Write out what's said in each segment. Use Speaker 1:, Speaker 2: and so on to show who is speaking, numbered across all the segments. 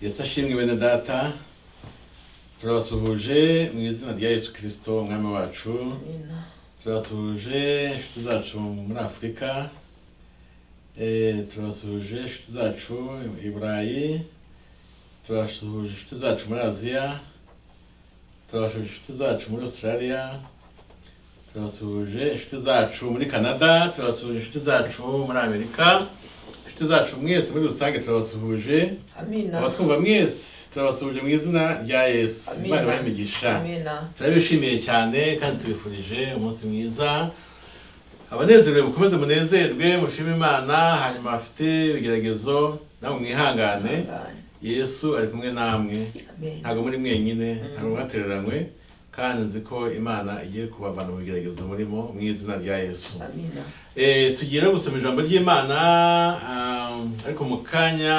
Speaker 1: yesu ashimwe bene data turabasuhuje mu izina rya yesu kirisito umwami wacu turabasuhuje inshuti zacu muri afurika Eh, turabasuhuje inshuti zacu i burayi turabasuhuje inshuti zacu muri aziya turabasuhuje inshuti zacu muri australia turabasuhuje inshuti zacu muri canada turabasuhuje inshuti zacu muri amerika inshuti zacu mwese muri rusange turabasuhuje
Speaker 2: amina
Speaker 1: abatwumva mwese turabasuhuje mu izina rya yesu
Speaker 2: Amina.
Speaker 1: imana ibahe imigisha
Speaker 2: amina
Speaker 1: turabishimiye cyane kandi tubifurije umunsi mwiza abanezerewe mukomeze munezerwe mushime imana hanyuma bafite ibigeragezo namwe mwihangane
Speaker 2: Amina.
Speaker 1: yesu ari kumwe namwe
Speaker 2: Amen.
Speaker 1: ntabwo muri mwenyine ntabwo mwatereranywe kandi nzi ko imana igiye kubavana mu bigeragezo murimo mu izina rya yesu
Speaker 2: amina
Speaker 1: Eh, tugiye no gusoma ijambo ry'imana um, ariko mu kanya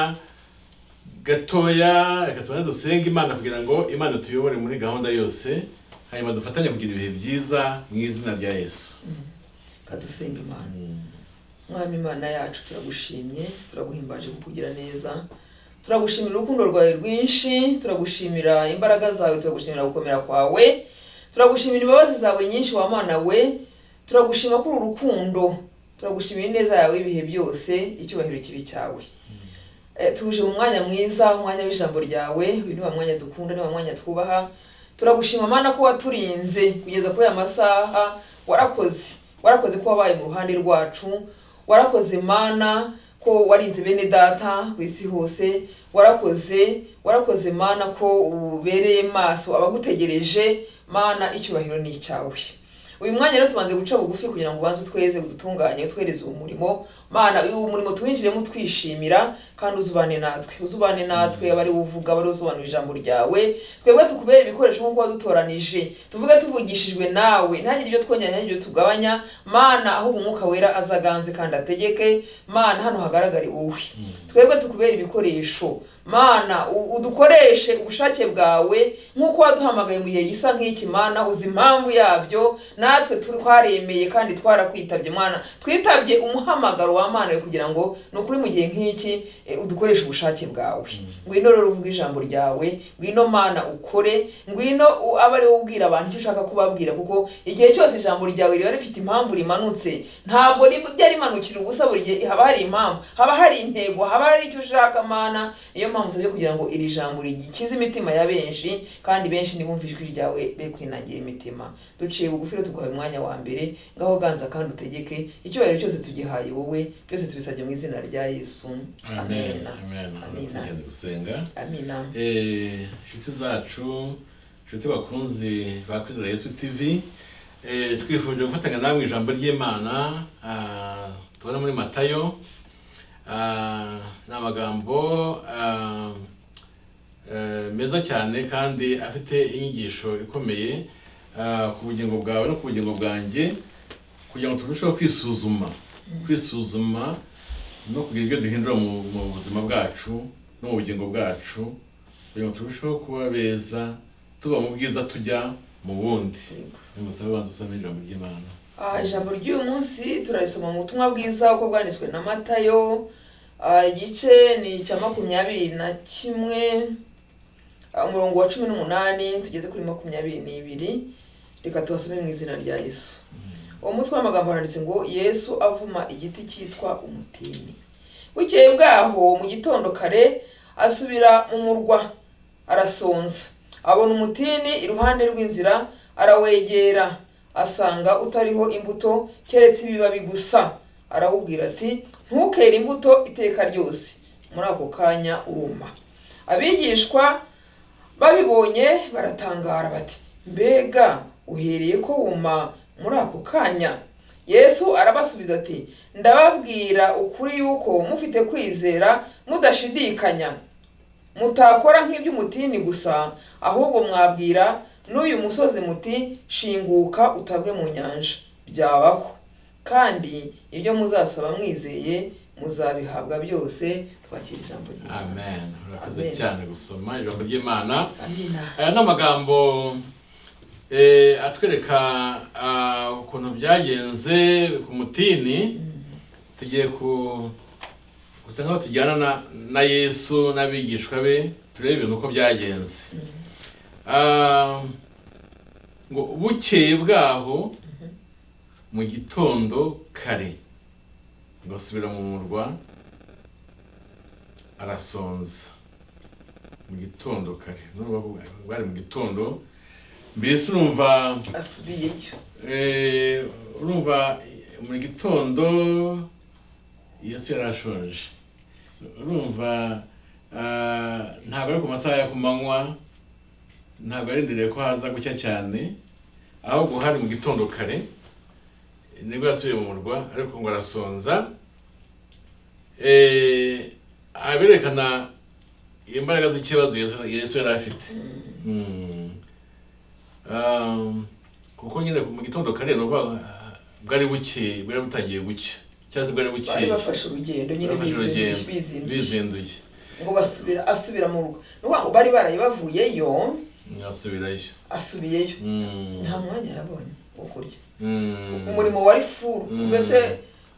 Speaker 1: gatoya reka tubone dusenge imana kugira ngo imana tuyobore muri gahunda yose hanyuma dufatanye kugira ibihe byiza mu izina rya yesu
Speaker 2: kadusenga imana mwami imana yacu turagushimye turaguhimbaje kukugira neza turagushimira urukundo rwawe rwinshi turagushimira imbaraga zawe turagushimira gukomera kwawe turagushimira imbabazi zawe nyinshi wa mana we turagushima kuri uru rukundo turagushimira ineza yawe ibihe byose icyubahiro kibi cyawe Eh, tuje mu mwanya mwiza umwanya w'ijambo ryawe uyu ni wa mwanya dukunda ni wa mwanya twubaha turagushima mana ko waturinze kugeza kuri aya masaha warakoze warakoze ko wabaye mu ruhande rwacu warakoze mana ko warinze bene data ku isi hose warakoze warakoze mana ko ubereye maso abagutegereje mana icyubahiro ni icyawe uyu mwanya rero tubanze guca bugufi kugira ngo ubanze utweze udutunganye utwereze uwo murimo mana uyu murimo tuwinjiremo twishimira kandi uzubane natwe uzubane natwe abari uvuga abari usobanura ijambo ryawe twebwe tukubere ibikoresho nk'uko wadutoranije tuvuge tuvugishijwe nawe ntihagire ibyo twongera ntihagire ibyo tugabanya mana ahubwo umwuka wera azaganze kandi ategeke mana hano hagaragare wowe twebwe tukubere ibikoresho mana u- udukoreshe ubushake bwawe nk'uko waduhamagaye mu gihe gisa nk'iki mana uzi impamvu yabyo natwe tu- twaremeye kandi twarakwitabye mana twitabye umuhamagaro wa mana we kugira ngo ni ukuri mu gihe nk'iki eh, udukoreshe ubushake bwawe ngwino rero uvuga ijambo ryawe ngwino mana ukore ngwino u- abe ari wowe ubwira abantu icyo ushaka kubabwira kuko igihe cyose ijambo ryawe riba rifite impamvu rimanutse ntabwo rib- ryarimanukira ubusa buri gihe haba hari impamvu haba hari intego haba hari icyo ushaka mana niyo mpamvu usabye kugira ngo iri jambo rikize imitima ya benshi kandi benshi ntibumve ijwi ryawe be kwinangira imitima duciye bugufi rero tuguhaye umwanya wa mbere ngaho ganza kandi utegeke icyubahiro cyose tugihaye wowe byose tubisabye mu izina rya yesu
Speaker 1: amen amen
Speaker 2: amina
Speaker 1: tugenda gusenga
Speaker 2: amina
Speaker 1: Eh, inshuti zacu inshuti bakunzi ba kwizera yesu tv eh, twifuje gufatanya namwe ijambo ry'imana ah, tubona muri matayo ah, ni amagambo ah, eh, meza cyane kandi afite inyigisho ikomeye ah, ku bugingo bwawe no ku bugingo bwanjye kugira ngo turusheho kwisuzuma kwisuzuma no kugira ibyo duhindura mu mu buzima bwacu no mu bugingo bwacu kugira ngo turusheho kuba beza tuba mu bwiza tujya mu bundi nimusabe banza usome ijambo ry'imana
Speaker 2: Ah, ijambo ry'uyu munsi turarisoma mu butumwa bwiza uko bwanditswe na matayo Ah, igice ni icya makumyabiri na kimwe Ah, umurongo wa cumi n'umunani tugeze kuri makumyabiri n'ibiri reka tubasome mu izina rya yesu uwo mutwe w'amagambo handitse ngo yesu avuma igiti cyitwa umutini bukeye bwaho mu gitondo kare asubira mu murwa arasonza abona umutini iruhande rw'inzira arawegera asanga utariho imbuto keretse ibibabi gusa arawubwira ati ntukere imbuto iteka ryose muri ako kanya uruma abigishwa babibonye baratangara bati mbega uhereye ko wuma muri ako kanya yesu arabasubiza ati ndababwira ukuri yuko mufite kwizera mudashidikanya mutakora nk'iby'umutini gusa ahubwo mwabwira n'uyu musozi muti shinguka utabwe mu nyanja byabaho kandi ibyo muzasaba mwizeye muzabihabwa byose twakira ijambo ry'Imana.
Speaker 1: amen urakoze
Speaker 2: Amen.
Speaker 1: cyane gusoma ijambo ry'imana
Speaker 2: amina
Speaker 1: aya ni amagambo eh, atwereka ah, ukuntu byagenze ku mutini tugiye ku gusa nkaho tujyana na, na yesu n'abigishwa be turebe ibintu uko byagenze Ah, ngo bukeye bwaho mu gitondo kare ngo asubira mu murwa arasonza mu gitondo kare n'urubavu bari mu gitondo mbese urumva
Speaker 2: asubiyeyo
Speaker 1: Eh, urumva mu gitondo yesu yari ashonje urumva ah, ntabwo ari ku masaha ya kumanywa ntabwo arindiriye ko haza gucya cyane ahubwo hari mu gitondo kare nibwo yasubiye mu murwa ariko ngo arasonza Eh, aha birerekana imbaraga z'ikibazo Yesu- yesu yari afite Mm. Um, kuko nyine mu gitondo kare ni ukuvuga ah, bwari buke bwari butangiye gucya cyangwa se bwari
Speaker 2: bari
Speaker 1: buke
Speaker 2: bafashe urugendo nyine bizinduye bizinduye
Speaker 1: bizinduye
Speaker 2: ngo basubira asubira mu rugo ni ukuvuga ngo bari baraye bavuyeyo
Speaker 1: asubirayo
Speaker 2: asubiyeyo
Speaker 1: Mm.
Speaker 2: nta mwanya yabonye wo kurya
Speaker 1: Mm.
Speaker 2: umurimo wari furu
Speaker 1: Mm.
Speaker 2: mbese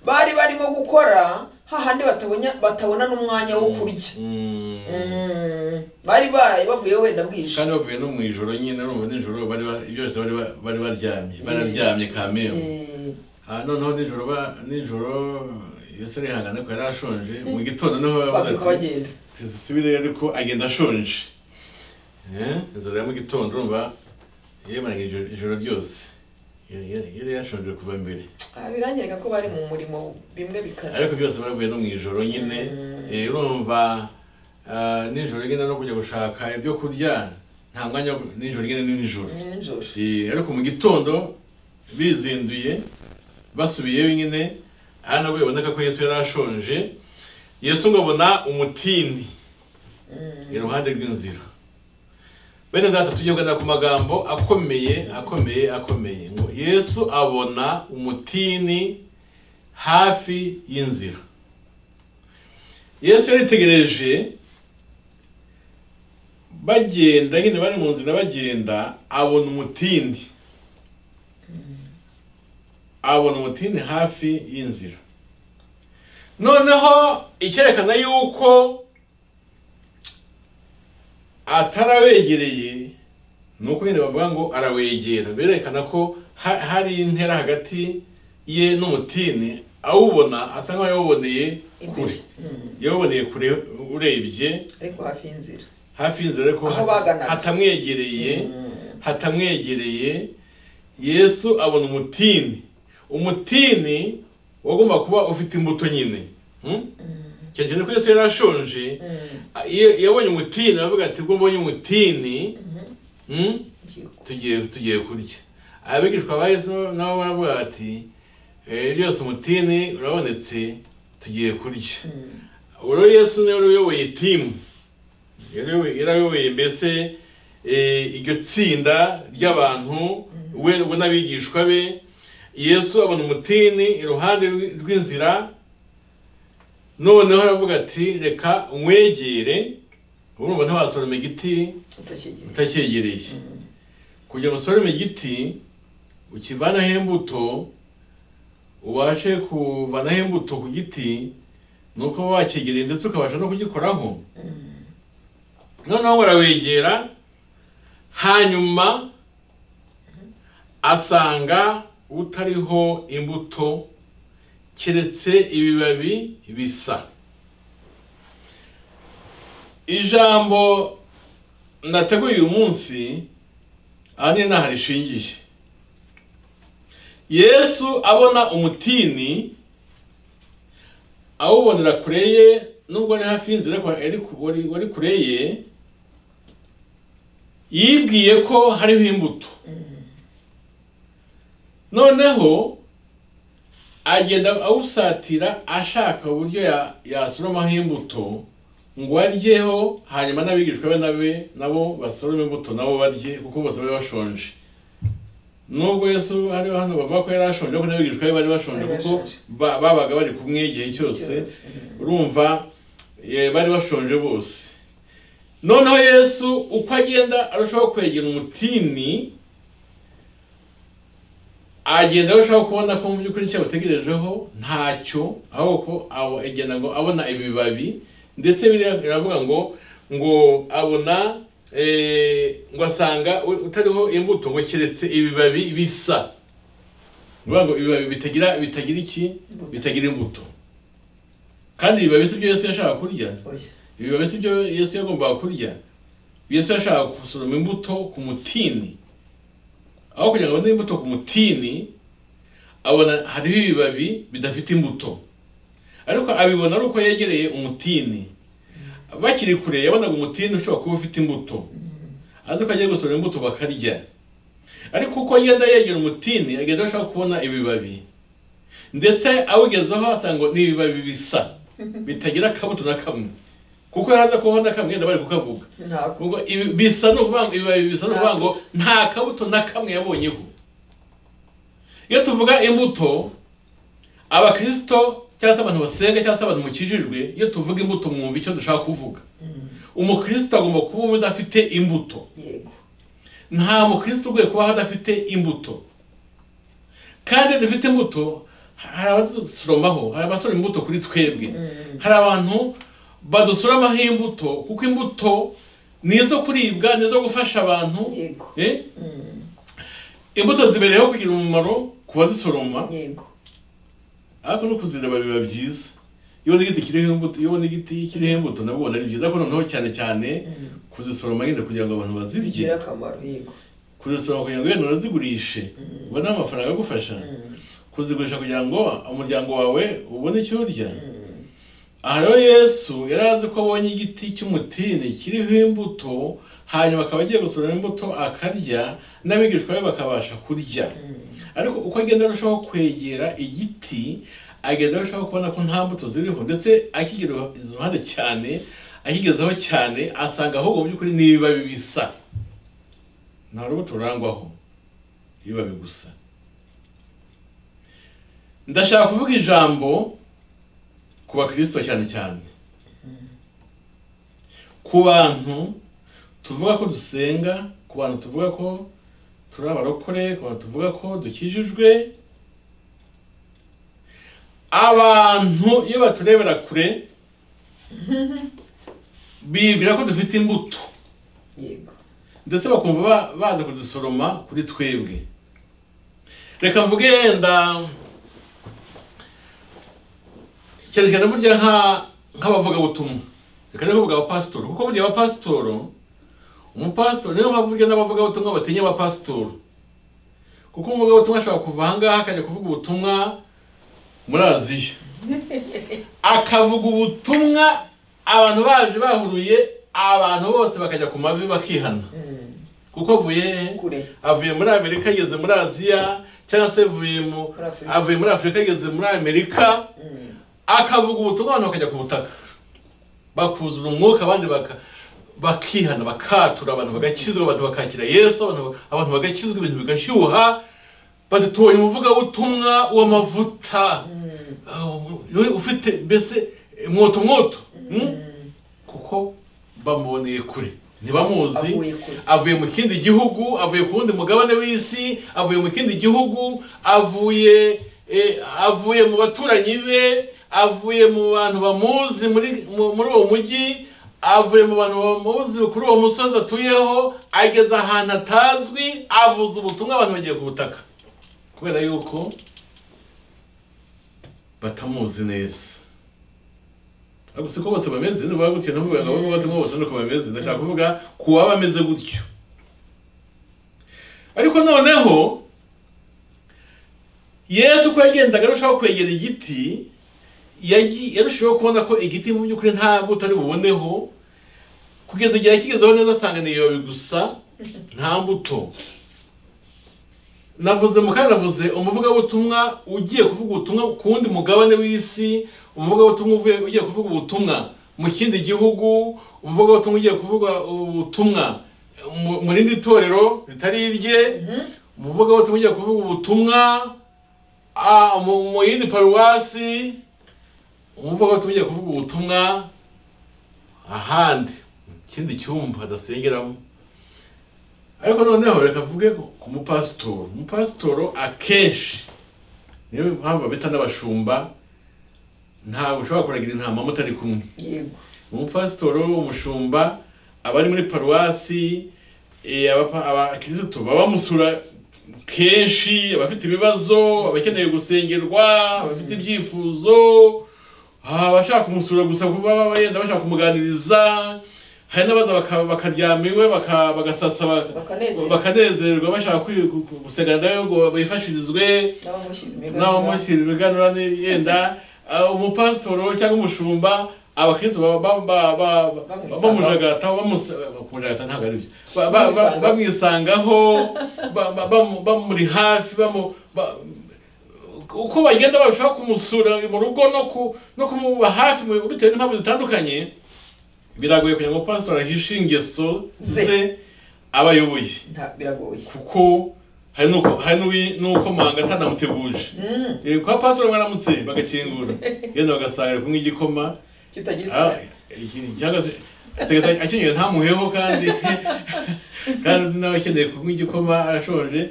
Speaker 2: bari barimo gukora hahandi batabonye batabona n'umwanya wo kurya
Speaker 1: Mm.
Speaker 2: Mm. bari baraye bavuyeyo wenda bwije
Speaker 1: kandi bavuye no mu ijoro nyine urumva nijoro bari ba- byose bari ba- bari baryamye bararyamye kamembe
Speaker 2: Eh,
Speaker 1: aha noneho nijoro ba- nijoro yesu arihangana ko yari ashonje mu gitondo niho yavuze
Speaker 2: babyuka
Speaker 1: ati,
Speaker 2: bagenda
Speaker 1: tuzisubire ariko agenda ashonje Eh, inzara ya mu gitondo urumva yemaranye ijoro- ijoro ryose Yari- yari yari yashonje kuva mbere
Speaker 2: Ah, biranyereka ko bari mu murimo bimwe bikaze
Speaker 1: ariko byose baravuye no mu ijoro nyine
Speaker 2: Mm.
Speaker 1: Eh, urumva ah, nijoro nyine no kujya gushaka ibyo kurya nta mwanya wo- nijoro nyine ni nijoro
Speaker 2: ni nijoro
Speaker 1: Eh, ariko mu gitondo bizinduye basubiyeyo nyine aha nabwo biboneka ko yesu yari ashonje yesu ngo abona umutini
Speaker 2: Mm.
Speaker 1: iruhande rw'inzira bene data tujye kugana ku magambo akomeye akomeye akomeye ngo yesu abona umutini hafi y'inzira yesu yaritegereje bagenda nyine bari mu nzira bagenda abona umutini abona umutini hafi y'inzira noneho icyerekana yuko atarawegereye ni uko nyine bavuga ngo arawegera berekana ko ha- hari intera hagati ye n'umutini awubona asa nk'aho yawuboneye kure
Speaker 2: imbere Mm.
Speaker 1: yawuboneye kure urebye
Speaker 2: ariko hafi y'inzira
Speaker 1: hafi y'inzira ariko
Speaker 2: Aho
Speaker 1: hat-
Speaker 2: baganaga.
Speaker 1: hatamwegereye
Speaker 2: Mm.
Speaker 1: hatamwegereye yesu abona umutini umutini wagomba kuba ufite imbuto nyine Hmm? cyane cyane ko yesu yari ashonje
Speaker 2: Mm.
Speaker 1: iyo iyo abonye umutini aravuga ati ubwo mbonye umutini
Speaker 2: Mhm.
Speaker 1: hmm,
Speaker 2: Ngiye ku-
Speaker 1: tugiye tugiye kurya abigishwa ba yesu nabo baravuga bati "Eh, byose umutini urabonetse tugiye kurya
Speaker 2: Mm.
Speaker 1: uro yesu niwe wari uyoboye timu Yayoboye- yarayoboye mbese eh, iryo tsinda ry'abantu we we n'abigishwa be yesu abona umutini iruhande rw'i- rw'inzira noneho aravuga ati reka umwegere urumva ntiwasoroma igiti
Speaker 2: utakigera
Speaker 1: utakegereye kugira ngo usorome igiti ukivanaho imbuto ubashe kuvanaho imbuto ku giti ni uko uba wakegereye ndetse ukabasha no kugikoraho
Speaker 2: Mm.
Speaker 1: noneho barawegera hanyuma asanga utariho imbuto keretse ibibabi bisa ijambo nateguye uyu munsi ahanini ntaho rishingiye yesu abona umutini awubonera kure ye nubwo ari hafi y'inzira ariko ari ku- wari wari kure ye yibwiye ko hariho imbuto noneho agenda awusatira ashaka uburyo ya- yasoromaho imbuto ngo aryeho hanyuma n'abigishwa be nabe nabo basorome imbuto nabo barye kuko bose bari bashonje nubwo yesu ari hano bavuga ko yari ashonje ariko n'abigishwa be bari bashonje
Speaker 2: Bari
Speaker 1: kuko
Speaker 2: bashonje.
Speaker 1: ba- babaga bari kumwe igihe cyose
Speaker 2: Cyose. Mm.
Speaker 1: urumva eh, bari bashonje bose noneho yesu uko agenda arushaho kwegera umutini agenda arushaho kubona ko mu by'ukuri icyo abategerejeho ntacyo ahubwo ko awo- agenda ngo abona ibibabi ndetse biriya biravuga ngo ngo abona eh, ngo asanga u- utariho imbuto ngo keretse ibibabi bisa ni ukuvuga ngo ibibabi bitagira bitagira iki
Speaker 2: Imbuto.
Speaker 1: bitagira imbuto kandi ibibabi si byo yesu yashaka kurya
Speaker 2: oya
Speaker 1: ibibabi si byo yesu yagombaga kurya yesu yashaka gusoroma imbuto ku mutini aho kugira ngo abone imbuto ku mutini abona hariho ibibabi bidafite imbuto ariko abibona ari uko yegereye umutini bakiri kure yabonaga umutini ushobora kuba ufite imbuto azi ko agiye gusoroma imbuto bakarya ariko uko agenda yegera umutini agenda ashaka kubona ibibabi ndetse awugezeho asanga ngo ni ibibabi bisa bitagira akabuto na kamwe kuko haza kubaho na kamwe yenda bari kukavuga
Speaker 2: ntabwo
Speaker 1: ubwo ibi bisa no kuvuga ngo ibibabi bisa no kuvuga ngo nta kabuto na kamwe yabonyeho iyo tuvuga imbuto abakirisito cyangwa se abantu basenga cyangwa se abantu mukijijwe iyo tuvuga imbuto mwumva icyo dushaka kuvuga umukristo agomba kuba udafite imbuto
Speaker 2: yego
Speaker 1: nta mukristo ugoye kubaho adafite imbuto kandi iyo dufite imbuto hari abadusoromaho hari abasoroma imbuto kuri twebwe
Speaker 2: Mm.
Speaker 1: hari abantu badusoromaho imbuto kuko imbuto ni izo kuribwa ni izo gufasha abantu
Speaker 2: yego
Speaker 1: Eh?
Speaker 2: Mm.
Speaker 1: imbuto zibereyeho kugira umumaro ku bazisoroma
Speaker 2: yego
Speaker 1: ariko no kuzireba biba byiza iyo ubona igiti kiriho imbuto iyo ubona igiti kiriho imbuto nabwo ubona ari byiza ariko noneho cyane cyane
Speaker 2: Mm.
Speaker 1: kuzisoroma nyine kugira ngo abantu bazirye
Speaker 2: bigira akamaro yego
Speaker 1: kuzisoroma kugira ngo wenda unazigurishe ubone amafaranga agufasha
Speaker 2: Mm.
Speaker 1: kuzigurisha kugira ngo umuryango wawe ubone icyo urya
Speaker 2: Mm.
Speaker 1: aha rero yesu yari azi ko abonye igiti cy'umutini kiriho imbuto hanyuma akaba agiye gusoroma imbuto akarya n'abigishwa be bakabasha kurya
Speaker 2: Mm.
Speaker 1: ariko uko agenda arushaho kwegera igiti agenda arushaho kubona ko nta mbuto ziriho ndetse akigera iruhande cyane akigezaho cyane asanga ahubwo mu by'ukuri ni ibibabi bisa nta rubuto rurangwaho ibibabi gusa ndashaka kuvuga ijambo ku bakirisito cyane cyane ku bantu tuvuga ko dusenga ku bantu tuvuga ko turi abarokore ku bantu tuvuga ko dukijijwe abantu iyo baturebera kure bibwira ko dufite imbuto
Speaker 2: yego
Speaker 1: ndetse bakumva ba- baza kuzisoroma kuri twebwe reka mvuge yenda cyane cyane burya nka- nk'abavugabutumwa reka rero kuvuga abapasitoro kuko burya abapasitoro umupasitoro niyo mpamvu burya n'abavugabutumwa batinya abapasitoro kuko umuvugabutumwa ashobora kuva ahangaha akajya kuvuga ubutumwa muri aziya akavuga ubutumwa abantu baje bahuruye abantu bose bakajya ku mavi bakihana
Speaker 2: Mm.
Speaker 1: kuko avuye he?
Speaker 2: kure
Speaker 1: avuye muri amerika ageze muri aziya cyangwa se avuye mu
Speaker 2: Muri Afurika.
Speaker 1: avuye muri afurika ageze muri amerika
Speaker 2: Mm.
Speaker 1: akavuga ubutumwa abantu bakajya ku butaka bakuzura umwuka abandi baka bakihana bakatura abantu bagakizwa abantu bakakira yesu abantu- abantu bagakizwa ibintu bigashyuha badutoye umuvugabutumwa w'amavuta
Speaker 2: Mm.
Speaker 1: Ah, we ufite mbese mwoto mwoto mm?
Speaker 2: Mm.
Speaker 1: kuko bamuboneye kure ntibamuzi
Speaker 2: avuye kure
Speaker 1: avuye mu kindi gihugu avuye ku wundi mugabane w'isi avuye mu kindi gihugu avuye eh, avuye mu baturanyi be avuye mu bantu bamuzi muri mu- muri uwo mujyi avuye mu bantu bamuzi kuri uwo musozi atuyeho ageze ahantu atazwi avuze ubutumwa abantu bagiye ku butaka kubera yuko batamuzi neza ariko si ko bose bameze niba gutyo ntabwo bavuga ngo bose nuko bameze ndashaka kuvuga ku baba bameze gutyo ariko noneho yesu uko yagendaga arushaho kwegera igiti yagi- yarushijeho kubona ko igiti mu by'ukuri nta mbuto ari buboneho kugeza igihe akigezeho neza asanga ni ibibabi gusa nta mbuto navuze mu kanya navuze umuvugabutumwa ugiye kuvuga ubutumwa ku wundi mugabane w'isi umuvugabutumwa uvuye- ugiye kuvuga ubutumwa mu kindi gihugu umuvugabutumwa ugiye kuvuga ubutumwa mu- mu rindi torero ritari irye umuvugabutumwa ugiye kuvuga ubutumwa ah, mu mu yindi paruwasi umuvugabutumwa ugiye kuvuga ubutumwa ahandi mu kindi cyumba adasengeramo ariko noneho reka mvuge ku ku mupasitoro umupasitoro akenshi niyo mpamvu babita n'abashumba ntabwo ushobora kuragira intama mutari kumwe
Speaker 2: yego
Speaker 1: umupasitoro umushumba abari muri paruwasi eh, abapa- abakirisitu babamusura kenshi abafite ibibazo abakeneye gusengerwa abafite ibyifuzo ah, abashaka kumusura gusa kuba baba yenda bashaka kumuganiriza hari n'abaza baka- bakaryama iwe baka- bagasasa baka-
Speaker 2: Bakanezerwa.
Speaker 1: bakanezerwa bashaka kwi- gu- gu- gusenga nawe ngo bifashirizwe
Speaker 2: n'abamushyira imigambi
Speaker 1: n'abamushyira ibiganura ni- yenda ah, umupasitoro cyangwa umushumba abakristo ba- ba- ba- ba- ba-
Speaker 2: Bamwisanga.
Speaker 1: bamujagataho bamusa- kumujagata ntabwo ari byo Ba- ba- ba-
Speaker 2: Bamwisanga.
Speaker 1: bamwisangaho ba- ba- bamu- bamuri hafi bamu- ba- uko bagenda barushaho kumusura mu rugo no ku- no kumuba hafi mu- bitewe n'impamvu zitandukanye biragoye kugira ngo pasitoro ahishe ingeso
Speaker 2: Ze.
Speaker 1: ze abayoboye
Speaker 2: Nta- biragoye
Speaker 1: kuko hari n'uko hari n'uwi- n'uko manga atanamuteguje
Speaker 2: Mm,
Speaker 1: Eh, kwa pasitoro baramutse bagakingura yenda bagasanga ari kunywa igikoma
Speaker 2: kitagira
Speaker 1: Ah,
Speaker 2: isura
Speaker 1: iki- cyangwa se ategeka akenyeye ntamuheho kandi kandi n'abakeneye kunywa igikoma ashonje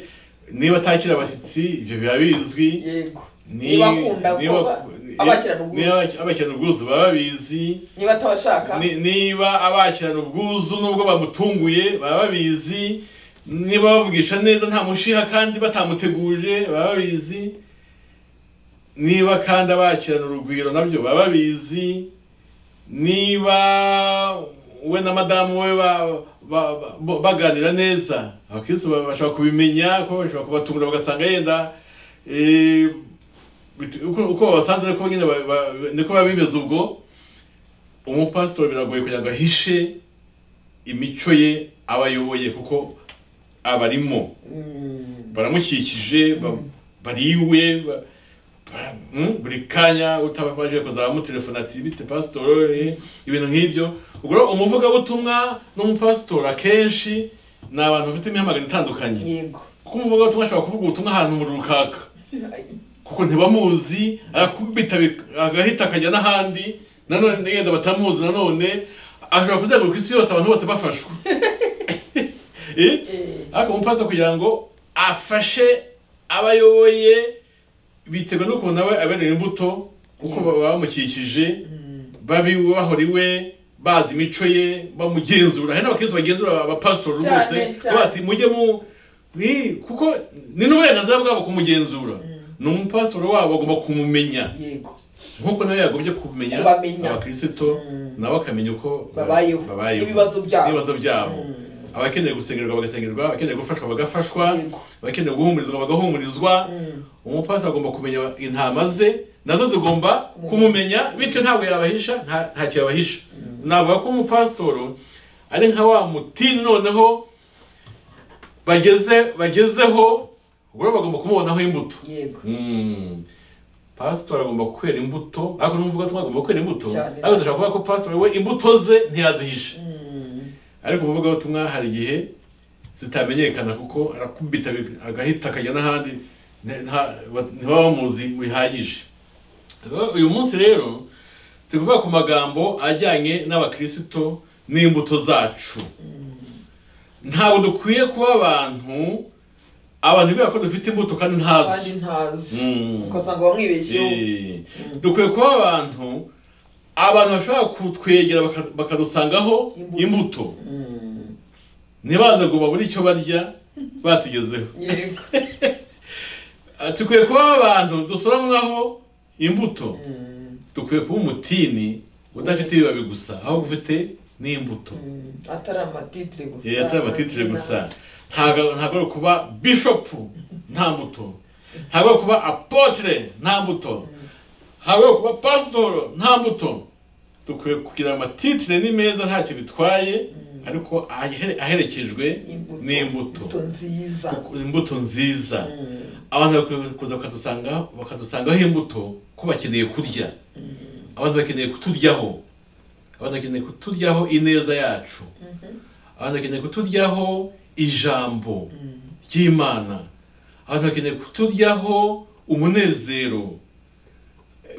Speaker 1: niba atakira abashyitsi ibyo biba bizwi
Speaker 2: yego
Speaker 1: Ni-
Speaker 2: niba akunda
Speaker 1: niba-
Speaker 2: kuba abakirana ubwuzu.
Speaker 1: niba abakirana ubwuzu baba babizi
Speaker 2: niba atabashaka
Speaker 1: Ni- niba abakirana ubwuzu nubwo bamutunguye baba babizi niba bavugisha neza nta mushiha kandi batamuteguje baba babizi niba kandi abakirana urugwiro nabyo baba babizi niba we na madamu we ba- ba- ba- baganira neza abakirisitu ba- bashobora kubimenya kuko bashobora kubatungura bagasanga yenda eh, bit- uko uko babasanze niko nyine ba- ba- niko biba bimeze ubwo umupasitori biragoye kugira ngo ahishe imico ye aba ayoboye kuko abarimo
Speaker 2: Mm,
Speaker 1: baramukikije ba- bari iwe ba- ba- mm, buri kanya utabaje kuzaba mutelefona ati bite pasitori eh?" ibintu nk'ibyo ubwo rero umuvugabutumwa n'umupasitori akenshi ni abantu bafite imihamagaro itandukanye
Speaker 2: yego
Speaker 1: kuko umuvugabutumwa ashobora kuvuga ubutumwa ahantu mu rukaka kuko ntibamuzi arakubita bik- agahita akajya n'ahandi nanone yenda batamuzi nanone ashobora kuzenguruka isi yose abantu bose bafashwe Eh?
Speaker 2: Eh,
Speaker 1: ariko umupasiteri kugira ngo afashe abayoboye biterwa n'ukuntu nawe abereye imbuto kuko baba bamukikije
Speaker 2: mm,
Speaker 1: babi bahora iwe bazi imico ye bamugenzura hari n'abakirisitu bagenzura abapasitori
Speaker 2: Cyane,
Speaker 1: rwose
Speaker 2: cyane.
Speaker 1: bati mujye mu ni kuko ni n'uburenganzira bwabo kumugenzura ni umupasitori wabo agomba kumumenya
Speaker 2: yego
Speaker 1: nk'uko nawe yagombye kumenya
Speaker 2: Kubamenya.
Speaker 1: abakirisitu
Speaker 2: Mm.
Speaker 1: nabo akamenya uko
Speaker 2: Babayeho. N'ibibazo byabo.
Speaker 1: n'ibibazo byabo
Speaker 2: Mm.
Speaker 1: abakeneye gusengerwa bagasengerwa abakeneye gufashwa bagafashwa
Speaker 2: Yego.
Speaker 1: abakeneye guhumurizwa bagahumurizwa
Speaker 2: Mm,
Speaker 1: umupasi agomba kumenya intama ze nazo zigomba kumumenya bityo ntabwo yabahisha nta- ntacyo yabahisha navuga ko umupasitoro ari nka wa mutini noneho bageze bagezeho ubwo rero bagomba kumubonaho imbuto
Speaker 2: yego
Speaker 1: Mm. pastor agomba kwera imbuto ariko n'umuvuga tumwe agomba kwera imbuto
Speaker 2: Cyane.
Speaker 1: ariko dushobora kuvuga ko pastor we imbuto ze ntiyazihisha
Speaker 2: Mm,
Speaker 1: ariko umuvuga butumwa hari igihe zitamenyekana kuko arakubita bik- agahita akajya n'ahandi ne- nta- ba- ntibaba bamuzi bihagije Rero uyu munsi rero turi kuvuga ku magambo ajyanye n'abakristo n'imbuto zacu ntabwo dukwiye kuba abantu abantu bibwira ko dufite imbuto kandi ntazo
Speaker 2: kandi ntazi
Speaker 1: Mm.
Speaker 2: ukasanga wamwibeshyeho
Speaker 1: Eh, dukwiye kuba abantu abantu bashobora kutwegera baka- bakadusangaho
Speaker 2: Imbuto.
Speaker 1: imbuto
Speaker 2: Mm,
Speaker 1: ntibaze ngo babure icyo barya batugezeho
Speaker 2: yego
Speaker 1: Ah, dukwiye kuba abantu dusoramwaho imbuto
Speaker 2: Mm,
Speaker 1: dukwiye kuba umutini udafite ibibabi gusa ahubwo ufite n'imbuto
Speaker 2: mm, atari amatitire gusa
Speaker 1: Eh, atari amatitire
Speaker 2: amazina.
Speaker 1: gusa ntabwo ntabwo ari kuba bishopu nta mbuto ntabwo ari kuba apotre nta mbuto ntabwo ari kuba pasitoro nta mbuto dukwiye kugira amatitire ni meza ntacyo bitwaye ariko ahere- aherekejwe
Speaker 2: Imbuto.
Speaker 1: n'imbuto
Speaker 2: Imbuto nziza
Speaker 1: Kuko imbuto nziza
Speaker 2: Mm,
Speaker 1: abantu bakwiye kuza bakadusanga bakadusangaho imbuto ko bakeneye kurya abantu bakeneye kuturyaho abantu bakeneye kuturyaho ineza yacu
Speaker 2: mhm,
Speaker 1: abantu bakeneye kuturyaho ijambo
Speaker 2: mm,
Speaker 1: ry'imana abantu bakeneye kuturyaho umunezero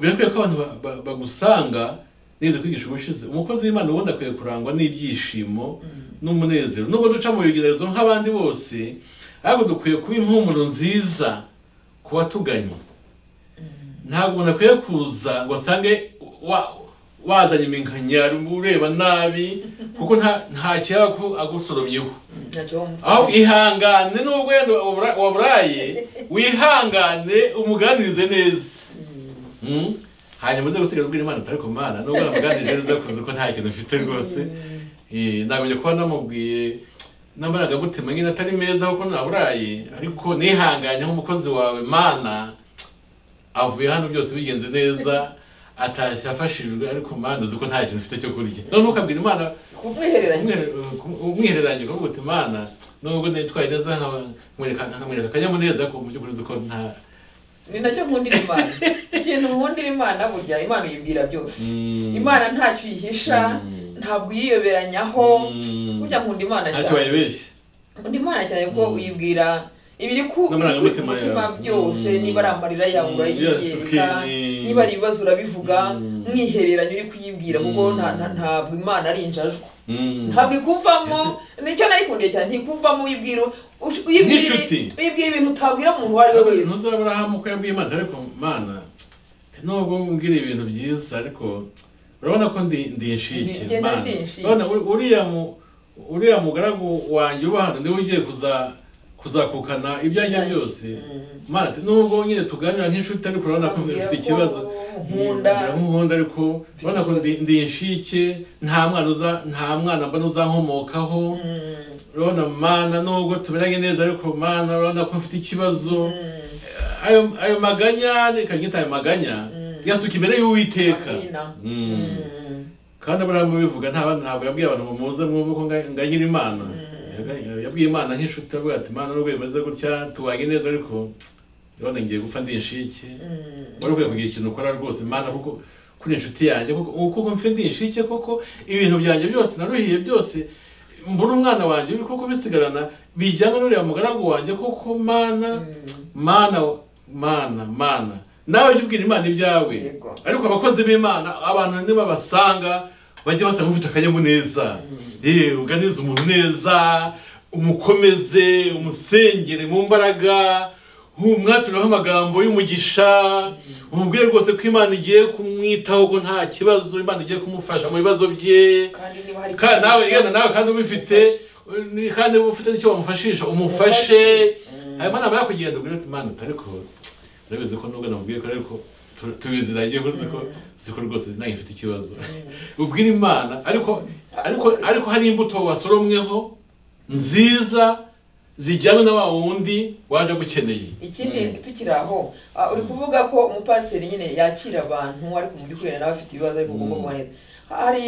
Speaker 1: birakwiye ko abantu ba- ba- bagusanga neza kwigisha ubushize umukozi w'imana ubundi akwiye kurangwa n'ibyishimo n'umunezero nubwo duca mu bigeragezo nk'abandi bose ariko dukwiye kuba impumuro nziza ku batuganye ntabwo umuntu akwiye kuza ngo asange wa- wazanye iminkanyari ureba nabi kuko nta nta kiba ko agusoromyeho
Speaker 2: ntacyo
Speaker 1: aho
Speaker 2: wamufasha
Speaker 1: ihangane n'ubwo wenda wabura- waburaye wihangane umuganirize neza Mm. hanyuma uze gusiga ubwira imana utari kumana nubwo namuganirije neza kuzi ko nta kintu mfite rwose Eh, nagombye kuba namubwiye n'amarangamutima nyine atari meza kuko naburaye ariko nihanganye nk'umukozi wawe mana avuye hano byose bigenze neza atashye afashijwe ariko mana uzi ko nta kintu mfite cyo kurya none ukabwira imana
Speaker 2: kumwihereranya
Speaker 1: umwihereranye kuvuga uti mana nubwo nitwaye neza nkaba- nkwereka nkamwereka akanyamuneza ko mu by'ukuri uzi ko nta
Speaker 2: ni nacyo nkundira imana ikintu nkundira imana burya imana uyibwira byose
Speaker 1: Mm.
Speaker 2: imana ntacyo uyihisha
Speaker 1: Mm.
Speaker 2: ntabwo uyiyoberanyaho
Speaker 1: Mm.
Speaker 2: burya nkunda imana
Speaker 1: ntacyo
Speaker 2: cyane
Speaker 1: wayibeshya
Speaker 2: nkunda imana cyane ko
Speaker 1: Mm.
Speaker 2: uyibwira ibiri ku
Speaker 1: N'amarangamutima
Speaker 2: ibiri ku mutima
Speaker 1: yawe.
Speaker 2: byose
Speaker 1: Mm.
Speaker 2: niba ari amarira yawe
Speaker 1: Mm. Yes,
Speaker 2: urayiyereka
Speaker 1: okay.
Speaker 2: niba ari ibibazo urabivuga
Speaker 1: Mm.
Speaker 2: mwihereranye uri kuyibwira kuko
Speaker 1: Mm.
Speaker 2: nta- nta- ntabwo imana ari injajwa
Speaker 1: Mm.
Speaker 2: ntabwo ikuvamo nicyo nayikundiye cyane ntikuvamo uyibwira ush- uyibwira ibi-
Speaker 1: Nk'inshuti.
Speaker 2: uyibwira ibintu utabwira umuntu uwo ari we wese
Speaker 1: ntuzabura aburahamu ko yabwiye imana ariko mana nubwo umbwira ibintu byiza ariko urabona ko ndi ndi inshike
Speaker 2: Ndi- ngenda
Speaker 1: Mana.
Speaker 2: ndi inshike.
Speaker 1: Urabona, uri- uriya mu- uriya mugaragu wanjye uba hano niwe ugiye kuza kuzakukana ibyanjye
Speaker 2: Ibyanjye.
Speaker 1: byose
Speaker 2: Mm.
Speaker 1: mana ati, nubwo nyine tuganira nk'inshuti ariko urabona ko
Speaker 2: Ambwira
Speaker 1: ufite
Speaker 2: ko
Speaker 1: ikibazo
Speaker 2: nkunda.
Speaker 1: nkunda ariko urabona ko ndi- ndi inshike nta mwana uza nta mwana mbona uzankomokaho
Speaker 2: Mm.
Speaker 1: urabona mana nubwo tumeranye neza ariko mana urabona ko mfite ikibazo
Speaker 2: Mm.
Speaker 1: ayo ayo maganya reka nyita ayo maganya
Speaker 2: Mm.
Speaker 1: yasuka imbere y'uwiteka
Speaker 2: Amina.
Speaker 1: Mm.
Speaker 2: Mm.
Speaker 1: kandi aburahamu bivuga nta bantu ntabwo yabwiye abantu ngo muze mwumve ko nga- nganyira imana Yaga- yabwiye imana nk'inshuti avuga ati imana nubwo bimeze gutya tubanye neza ariko urabona ngiye gupfa ndi inshike
Speaker 2: Mm.
Speaker 1: wari ukwiye kugira ikintu ukora rwose imana kuko kuri inshuti yanjye kuko kuko mfe ndi inshike kuko ibintu byanjye byose naruhiye byose mbura umwana wanjye uri kuko bisigarana bijyana n'uriya mugaragu wanjye kuko mana
Speaker 2: Mm.
Speaker 1: mana mana mana nawe jya ubwira imana ibyawe
Speaker 2: Yego.
Speaker 1: ariko abakozi b'imana abantu nibabasanga bajye basanga ufite akanyamuneza yewe uganize umuntu neza umukomeze umusengere mu mbaraga umwatureho amagambo y'umugisha umubwire rwose ko imana igiye kumwitaho ko nta kibazo imana igiye kumufasha mu bibazo bye
Speaker 2: kandi niba hari
Speaker 1: kandi nawe yenda nawe kandi ubifite ni- kandi ufite n'icyo wamufashisha umufashe
Speaker 2: Mm.
Speaker 1: ayo mana aba kugenda ubwira ati mana utariko urabizi ko nubwo namubwiye ko ariko tu- tubiziranye ko uzi ko uzi ko rwose nanjye mfite ikibazo ubwira imana ariko ariko ariko hari imbuto wasoromweho nziza zijyana na wa wundi waje agukeneye
Speaker 2: ikindi tukiri aho ah, uri kuvuga ko umupasiteri nyine yakira abantu ariko mu by'ukuri nawe afite ibibazo ariko ugomba
Speaker 1: Mm.
Speaker 2: kuboneza hari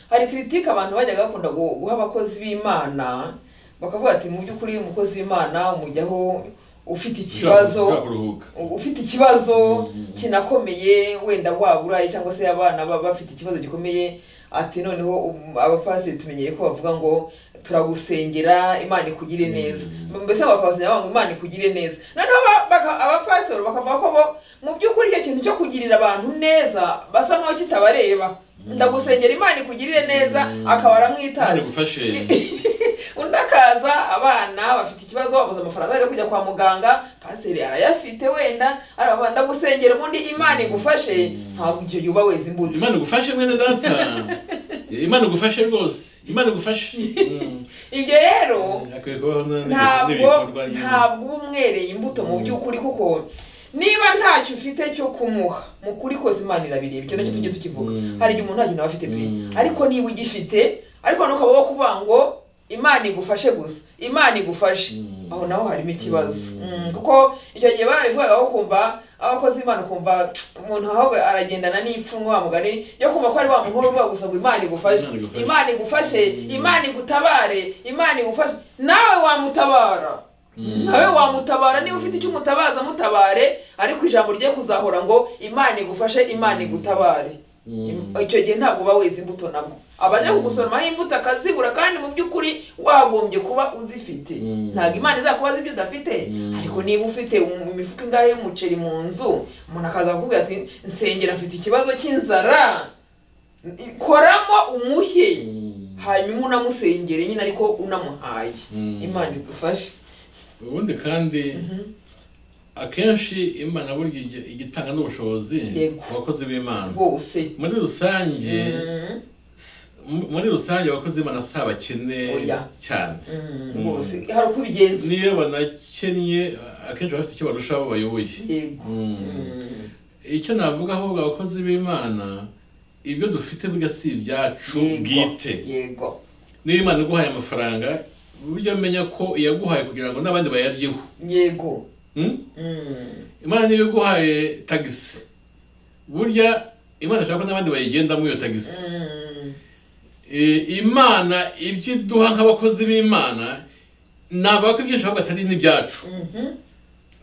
Speaker 2: hari kiritike abantu bajyaga bakunda gu- guha abakozi b'imana bakavuga ati mu by'ukuri umukozi w'imana umujyaho ufite ikibazo
Speaker 1: Ushaka kuruhuka
Speaker 2: ufite ikibazo
Speaker 1: Mm.
Speaker 2: kinakomeye wenda waburaye cyangwa se abana baba bafite ikibazo gikomeye ati noneho um, abapasiteri tumenyere ko bavuga ngo turagusengera imana ikugire neza
Speaker 1: Mm.
Speaker 2: mbese ngo bakabasengera bavuga ngo imana ikugire neza noneho aba- baka- abapasiteri bakavuga ko bo mu by'ukuri icyo kintu cyo kugirira abantu neza basa nkaho kitabareba ndagusengera imana ikugirire neza
Speaker 1: Mm.
Speaker 2: akaba
Speaker 1: Imana
Speaker 2: aramwitaje
Speaker 1: igufashe
Speaker 2: undi akaza abana bafite ikibazo babuze amafaranga yo kujya kwa muganga pasiteri arayafite wenda arababana ndagusengera ubundi imana igufashe ntabwo icyo yuba weza imbuto
Speaker 1: imana igufashe mwene data imana igufashe rwose imana igufashe Mm.
Speaker 2: ibyo rero
Speaker 1: Hakwiye kubaho n'ibintu-
Speaker 2: ntabwo
Speaker 1: n'ibikorwa nyine.
Speaker 2: ntabwo uba umwereye imbuto mu by'ukuri kuko niba ntacyo ufite cyo kumuha mu kuri kose imana irabireba icyo nacyo tujye tukivuga
Speaker 1: Mm.
Speaker 2: hari igihe umuntu nta kintu aba afite pe
Speaker 1: Mm.
Speaker 2: ariko niba ugifite ariko n'ukaba wo kuvuga ngo imana igufashe gusa imana igufashe
Speaker 1: Mm.
Speaker 2: aho naho harimo ikibazo
Speaker 1: Mm.
Speaker 2: Mm, kuko icyo gihe barabivugaga ko kumva abakozi b'imana ukumva umuntu ahubwo aragendana n'ipfunwe wa mugani yo kumva ko ari wa muntu uvuga gusa ngo imana igufashe
Speaker 1: Imana igufashe.
Speaker 2: imana igufashe
Speaker 1: Mm.
Speaker 2: imana igutabare imana igufashe nawe wamutabara
Speaker 1: Mm.
Speaker 2: nawe wamutabara niba ufite icyo umutabaza mutabare ariko ijambo rye kuzahora ngo imana igufashe imana igutabare
Speaker 1: Mm.
Speaker 2: icyo gihe ntabwo uba weza imbuto nabwo abajya kugusoroma imbuto akazibura kandi mu by'ukuri wagombye kuba uzifite
Speaker 1: Mm.
Speaker 2: ntabwo imana izakubaza ibyo udafite
Speaker 1: Mm.
Speaker 2: ariko niba ufite um- imifuka ingahe y'umuceri mu nzu umuntu akaza kukubwira ati nsengera mfite ikibazo cy'inzara koramo umuhe
Speaker 1: Mm.
Speaker 2: hanyuma unamusengere nyine ariko unamuhaye
Speaker 1: Mm.
Speaker 2: imana idufashe
Speaker 1: ubundi kandi akenshi imana burya igi- ijya itanga n'ubushobozi
Speaker 2: Yego.
Speaker 1: ku bakozi b'imana
Speaker 2: rwose
Speaker 1: muri rusange
Speaker 2: Mm,
Speaker 1: s- mu- muri rusange abakozi b'imana si abakene
Speaker 2: Oya.
Speaker 1: cyane
Speaker 2: mm,
Speaker 1: Mm.
Speaker 2: rwose hari uko ubigenza
Speaker 1: niyo banakennye akenshi baba bafite icyo barusha abo bayoboye
Speaker 2: yego
Speaker 1: Mm.
Speaker 2: Mm.
Speaker 1: icyo navuga ahubwo abakozi b'imana ibyo dufite burya si ibyacu
Speaker 2: Yego.
Speaker 1: bwite
Speaker 2: yego
Speaker 1: niba imana iguhaye amafaranga burya menya ko iyaguhaye kugira ngo n'abandi bayaryeho
Speaker 2: yego
Speaker 1: Mm?
Speaker 2: Mm.
Speaker 1: imana niba iguhaye tagisi burya imana ishaka ko n'abandi bayigendamo iyo tagisi
Speaker 2: Mm.
Speaker 1: Eh, imana ibyo iduha nk'abakozi b'imana navuga ko ibyinshi ahubwo atari n'ibyacu
Speaker 2: Mhm.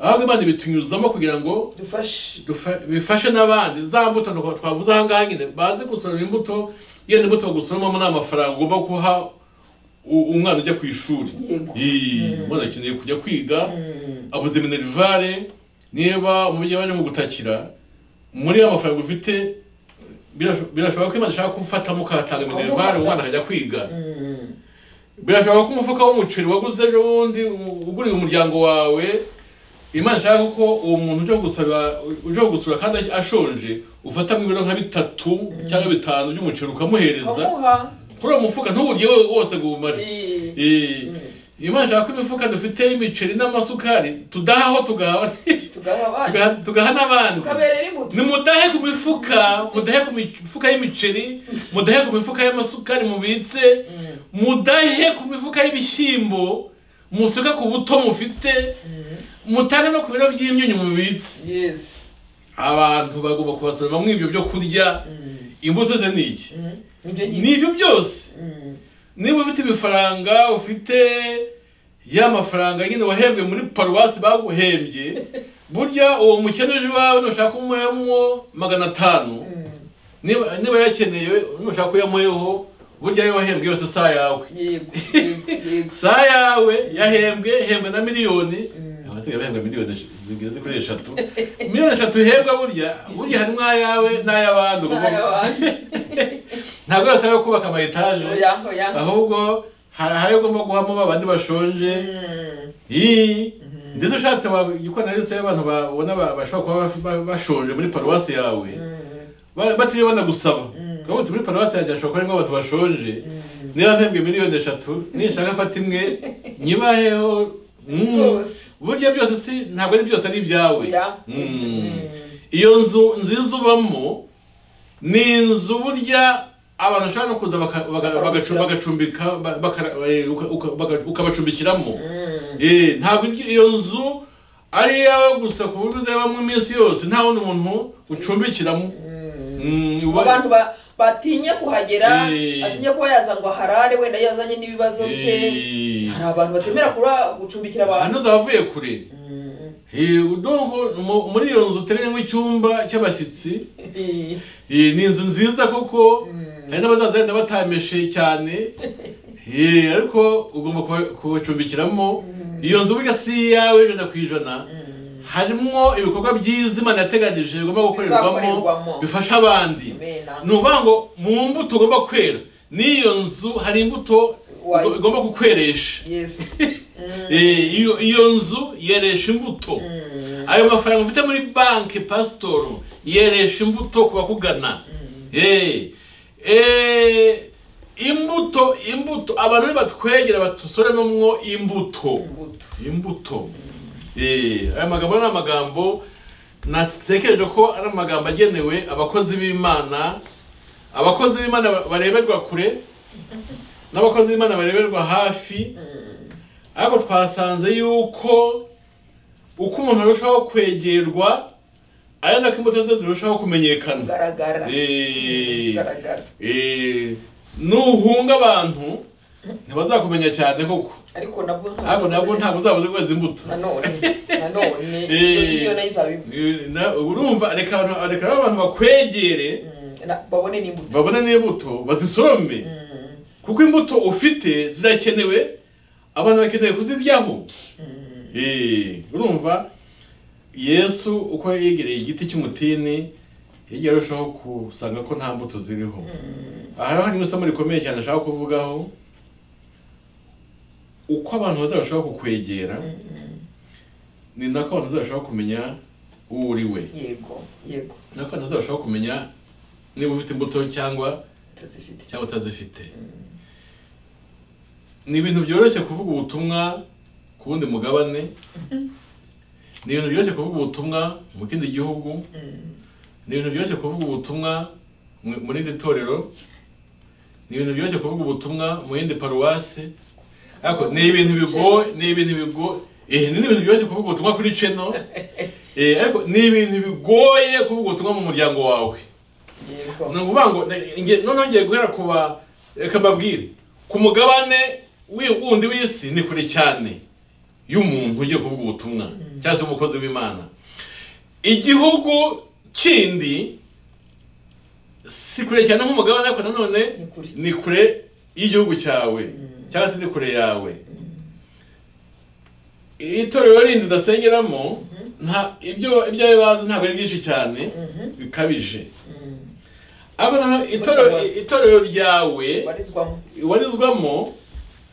Speaker 1: ahubwo imana ibitunyuzamo kugira ngo
Speaker 2: dufashe
Speaker 1: dufa- bifashe n'abandi za mbuto ni uko twavuze aha ngaha nyine baze gusoroma imbuto yenda imbuto gusoromamo ni amafaranga ugomba guha u- umwana ujya ku ishuri
Speaker 2: Yego.
Speaker 1: Ii,
Speaker 2: Mm.
Speaker 1: umwana akeneye kujya kwiga
Speaker 2: Mm.
Speaker 1: abuze minerivare niba umubyeyi waje gutakira muri ya mafaranga ufite birasho- birashoboka ko imana ishaka kufatamo ukahatanga minerivare umwana akajya kwiga
Speaker 2: Mm.
Speaker 1: birashoboka ko umufuka w'umuceri waguze ejo bundi u- uguriye umuryango wawe imana ishaka ko uwo muntu uje gusaba uje gusura kandi ashonje ufatamo ibiro nka bitatu cyangwa bitanu by'umuceri ukamuhereza
Speaker 2: Ukamuha.
Speaker 1: kuri uwo mufuka ntuwurye wowe wose ngo ubumare
Speaker 2: Eh.
Speaker 1: Eh,
Speaker 2: Mm.
Speaker 1: imana ishaka ko imifuka dufite y'imiceri n'amasukari tudahaho tugaha
Speaker 2: tugaha abana
Speaker 1: tugaha- tugaha n'abandi
Speaker 2: tukaberera imbuto
Speaker 1: nimudahe ku mifuka mudahe ku mifuka y'imiceri mudahe ku mifuka y'amasukari mubitse
Speaker 2: Mm.
Speaker 1: mudahe ku mifuka y'ibishyimbo musuke ku buto mufite
Speaker 2: Mm.
Speaker 1: mutange no ku biro by'imyunyu mubitse
Speaker 2: yes
Speaker 1: abantu bagomba kubasoroma muri ibyo byo kurya
Speaker 2: Mm.
Speaker 1: imbuto ze ni iki
Speaker 2: Mm. nibyo nyine
Speaker 1: ni ibyo byose
Speaker 2: Mm.
Speaker 1: niba ufite ibifaranga ufite ya mafaranga nyine wahembwe muri paruwasi baguhembye burya uwo mukene uje iwawe nushaka kumuhamo magana atanu
Speaker 2: Mm.
Speaker 1: niba niba yakeneye nushaka kuyamuyeho burya ayo wahembwe yose saa yawe
Speaker 2: yego yego yego
Speaker 1: saa yawe yahembwe hembwe na miliyoni
Speaker 2: Mm.
Speaker 1: abasigaye bahembwa miliyoni sh- zigeze kuri eshatu miliyoni eshatu uhembwa burya burya harimo ayawe n'ay'abandi
Speaker 2: Nta yabandi.
Speaker 1: ntabwo yose ari ayo kubaka ama etaje
Speaker 2: Oya, oya.
Speaker 1: ahubwo hari ayo ugomba guhamo ba bandi bashonje
Speaker 2: Mm.
Speaker 1: Ii. ndetse ushatse wagikorana yose y'abantu babona ba- bashobora kuba baf- ba- bashonje muri paruwasi yawe
Speaker 2: Mm.
Speaker 1: Ba- batiriwe banagusaba
Speaker 2: Mm.
Speaker 1: kuko muri paruwasi yanjye hashobora kuba harimo abantu bashonje
Speaker 2: Mm.
Speaker 1: niba mpembwe miliyoni eshatu nishaka afata imwe nyibaheho Mm.
Speaker 2: Rwose.
Speaker 1: burya byose si ntabwo ari byose ari ibyawe
Speaker 2: Oya.
Speaker 1: Mm.
Speaker 2: Mm.
Speaker 1: iyo nzu nziza ubamo ni inzu burya abantu bashobora no kuza baka- baga- bagacu- bagacumbika ba- bakara- eh, uka- uka- baga- ukabacumbikiramo
Speaker 2: Mm.
Speaker 1: Eh, ntabwo iryo- iyo nzu ari iyawe gusa ku buryo uzayabamo iminsi yose nta wundi muntu ucumbikiramo
Speaker 2: Mm.
Speaker 1: Mm, uba-
Speaker 2: abantu ba- batinye kuhagera
Speaker 1: Eh.
Speaker 2: atinye kuba yaza ngo aharare wenda yazanye n'ibibazo bye
Speaker 1: Eh.
Speaker 2: hari abantu batemera kuba gucumbikira abantu
Speaker 1: hano zavuye kure
Speaker 2: Mm.
Speaker 1: Eh, udongo mu- muri iyo nzu uteganyamo icyumba cy'abashyitsi
Speaker 2: Eh.
Speaker 1: Eh, ni inzu nziza kuko hari n'abazaza wenda batameshe cyane Eh, ariko ugomba kuba- kubacumbikiramo iyo nzu burya si iyawe ijana ku ijana
Speaker 2: Mm.
Speaker 1: harimo ibikorwa byiza imana yateganyije bigomba
Speaker 2: Bizakorerwamo.
Speaker 1: gukorerwamo bifasha abandi
Speaker 2: Amena.
Speaker 1: ni ukuvuga ngo mu mbuto ugomba kwera n'iyo nzu hari imbuto
Speaker 2: Wayi.
Speaker 1: ugo- igomba kukweresha
Speaker 2: Yes. Mm.
Speaker 1: Eh, iyo iyo nzu yeresha imbuto
Speaker 2: Mm.
Speaker 1: ayo mafaranga ufite muri banki pasitoro yeresha imbuto ku bakugana Eh, eh, imbuto imbuto abantu nibatwegera badusoremamwo imbuto
Speaker 2: Imbuto.
Speaker 1: imbuto Eh, aya magambo ni amagambo natekereje ko ari amagambo agenewe abakozi b'imana abakozi b'imana ba- bareberwa kure n'abakozi b'imana bareberwa hafi
Speaker 2: Mm.
Speaker 1: ariko twasanze yuko uko umuntu arushaho kwegerwa ari nako imbuto ze zirushaho kumenyekana
Speaker 2: Garagara.
Speaker 1: Eh,
Speaker 2: Garagara.
Speaker 1: eh, nuhunga abantu ntibazakumenya cyane koko
Speaker 2: Ariko nabwo ntabwo-
Speaker 1: ariko nabwo ntabwo uzabuze kweza imbuto
Speaker 2: nanone nanone
Speaker 1: Eh.
Speaker 2: iyo nayo izaba imbuto.
Speaker 1: Eh, na- ubu urumva reka abantu- reka abantu bakwegere
Speaker 2: Mm. Na- babone n'imbuto
Speaker 1: babone n'imbuto bazisorome
Speaker 2: Mm.
Speaker 1: kuko imbuto ufite zirakenewe abantu bakeneye kuziryaho
Speaker 2: Mm.
Speaker 1: Eh, urumva yesu uko yegereye igiti cy'umutini yagiye arushaho gusanga ko nta mbuto ziriho
Speaker 2: Mm.
Speaker 1: aha hari isomo rikomeye cyane ashaka kuvugaho uko abantu bazarushaho kukwegera
Speaker 2: Mm.
Speaker 1: ni nako abantu bazarushaho kumenya uwo uri we
Speaker 2: yego yego
Speaker 1: ni nako abantu bazarushaho kumenya niba ufite imbuto cyangwa
Speaker 2: utazifite
Speaker 1: cyangwa utazifite ni ibintu byoroshye kuvuga ubutumwa ku wundi mugabane ni ibintu byoroshye kuvuga ubutumwa mu kindi gihugu
Speaker 2: Mm,
Speaker 1: ni ibintu byoroshye kuvuga ubutumwa mu- mu rindi torero ni ibintu byoroshye kuvuga ubutumwa mu yindi paruwasi ariko ni ibintu bigoye ni ibintu bigoye eh ni ibintu byoroshye kuvuga ubutumwa kuri channel eh ariko ni ibintu bigoye kuvuga ubutumwa mu muryango wawe
Speaker 2: yego
Speaker 1: ni ukuvuga ngo ne- nge- noneho ngiye guhera ku ba reka mbabwire ku mugabane w'i- wundi w'isi ni kure cyane y'umuntu ugiye kuvuga ubutumwa cyangwa se umukozi w'imana igihugu kindi si kure cyane nk'umugabane ariko nanone
Speaker 2: Ni kure.
Speaker 1: ni kure y'igihugu cyawe
Speaker 2: Mm.
Speaker 1: cyangwa se ni kure yawe itorero rindi udasengeramo nta ibyo ibyo ayo bazi ntabwo ari byinshi cyane
Speaker 2: Mhm.
Speaker 1: bikabije
Speaker 2: Mm,
Speaker 1: aba naho itorero itorero ryawe
Speaker 2: barizwamo
Speaker 1: warizwamo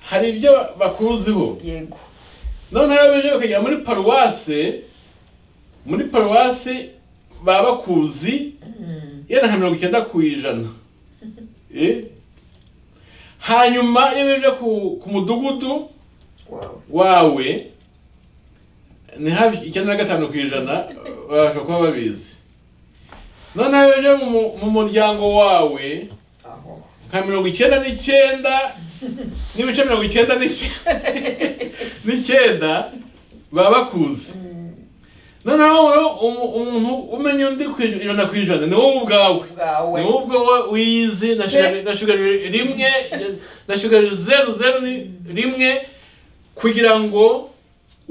Speaker 1: hari ibyo bakuziho
Speaker 2: yego
Speaker 1: noneho iyo bintu bakagera muri paruwase muri paruwase baba bakuzi
Speaker 2: Mm,
Speaker 1: yenda nka mirongo icyenda ku ijana Eh? hanyuma iyo bibye ku, ku mudugudu
Speaker 2: wow
Speaker 1: wawe ni hafi icyenda na gatanu ku ijana babasha kuba babizi noneho iyo bibye mu muryango wawe
Speaker 2: aho
Speaker 1: nka mirongo icyenda n'icyenda n'ibice mirongo icyenda n'icyenda n'icyenda baba bakuze
Speaker 2: Mm,
Speaker 1: noneho wowe umu- umuntu umenya undi ku ij- ijana ku ijana ni wowe ubwawe
Speaker 2: bwawe
Speaker 1: ni wowe ubwawe wizi na shuga- na shuga rimwe na shuga zeru zeru ni- rimwe kugira ngo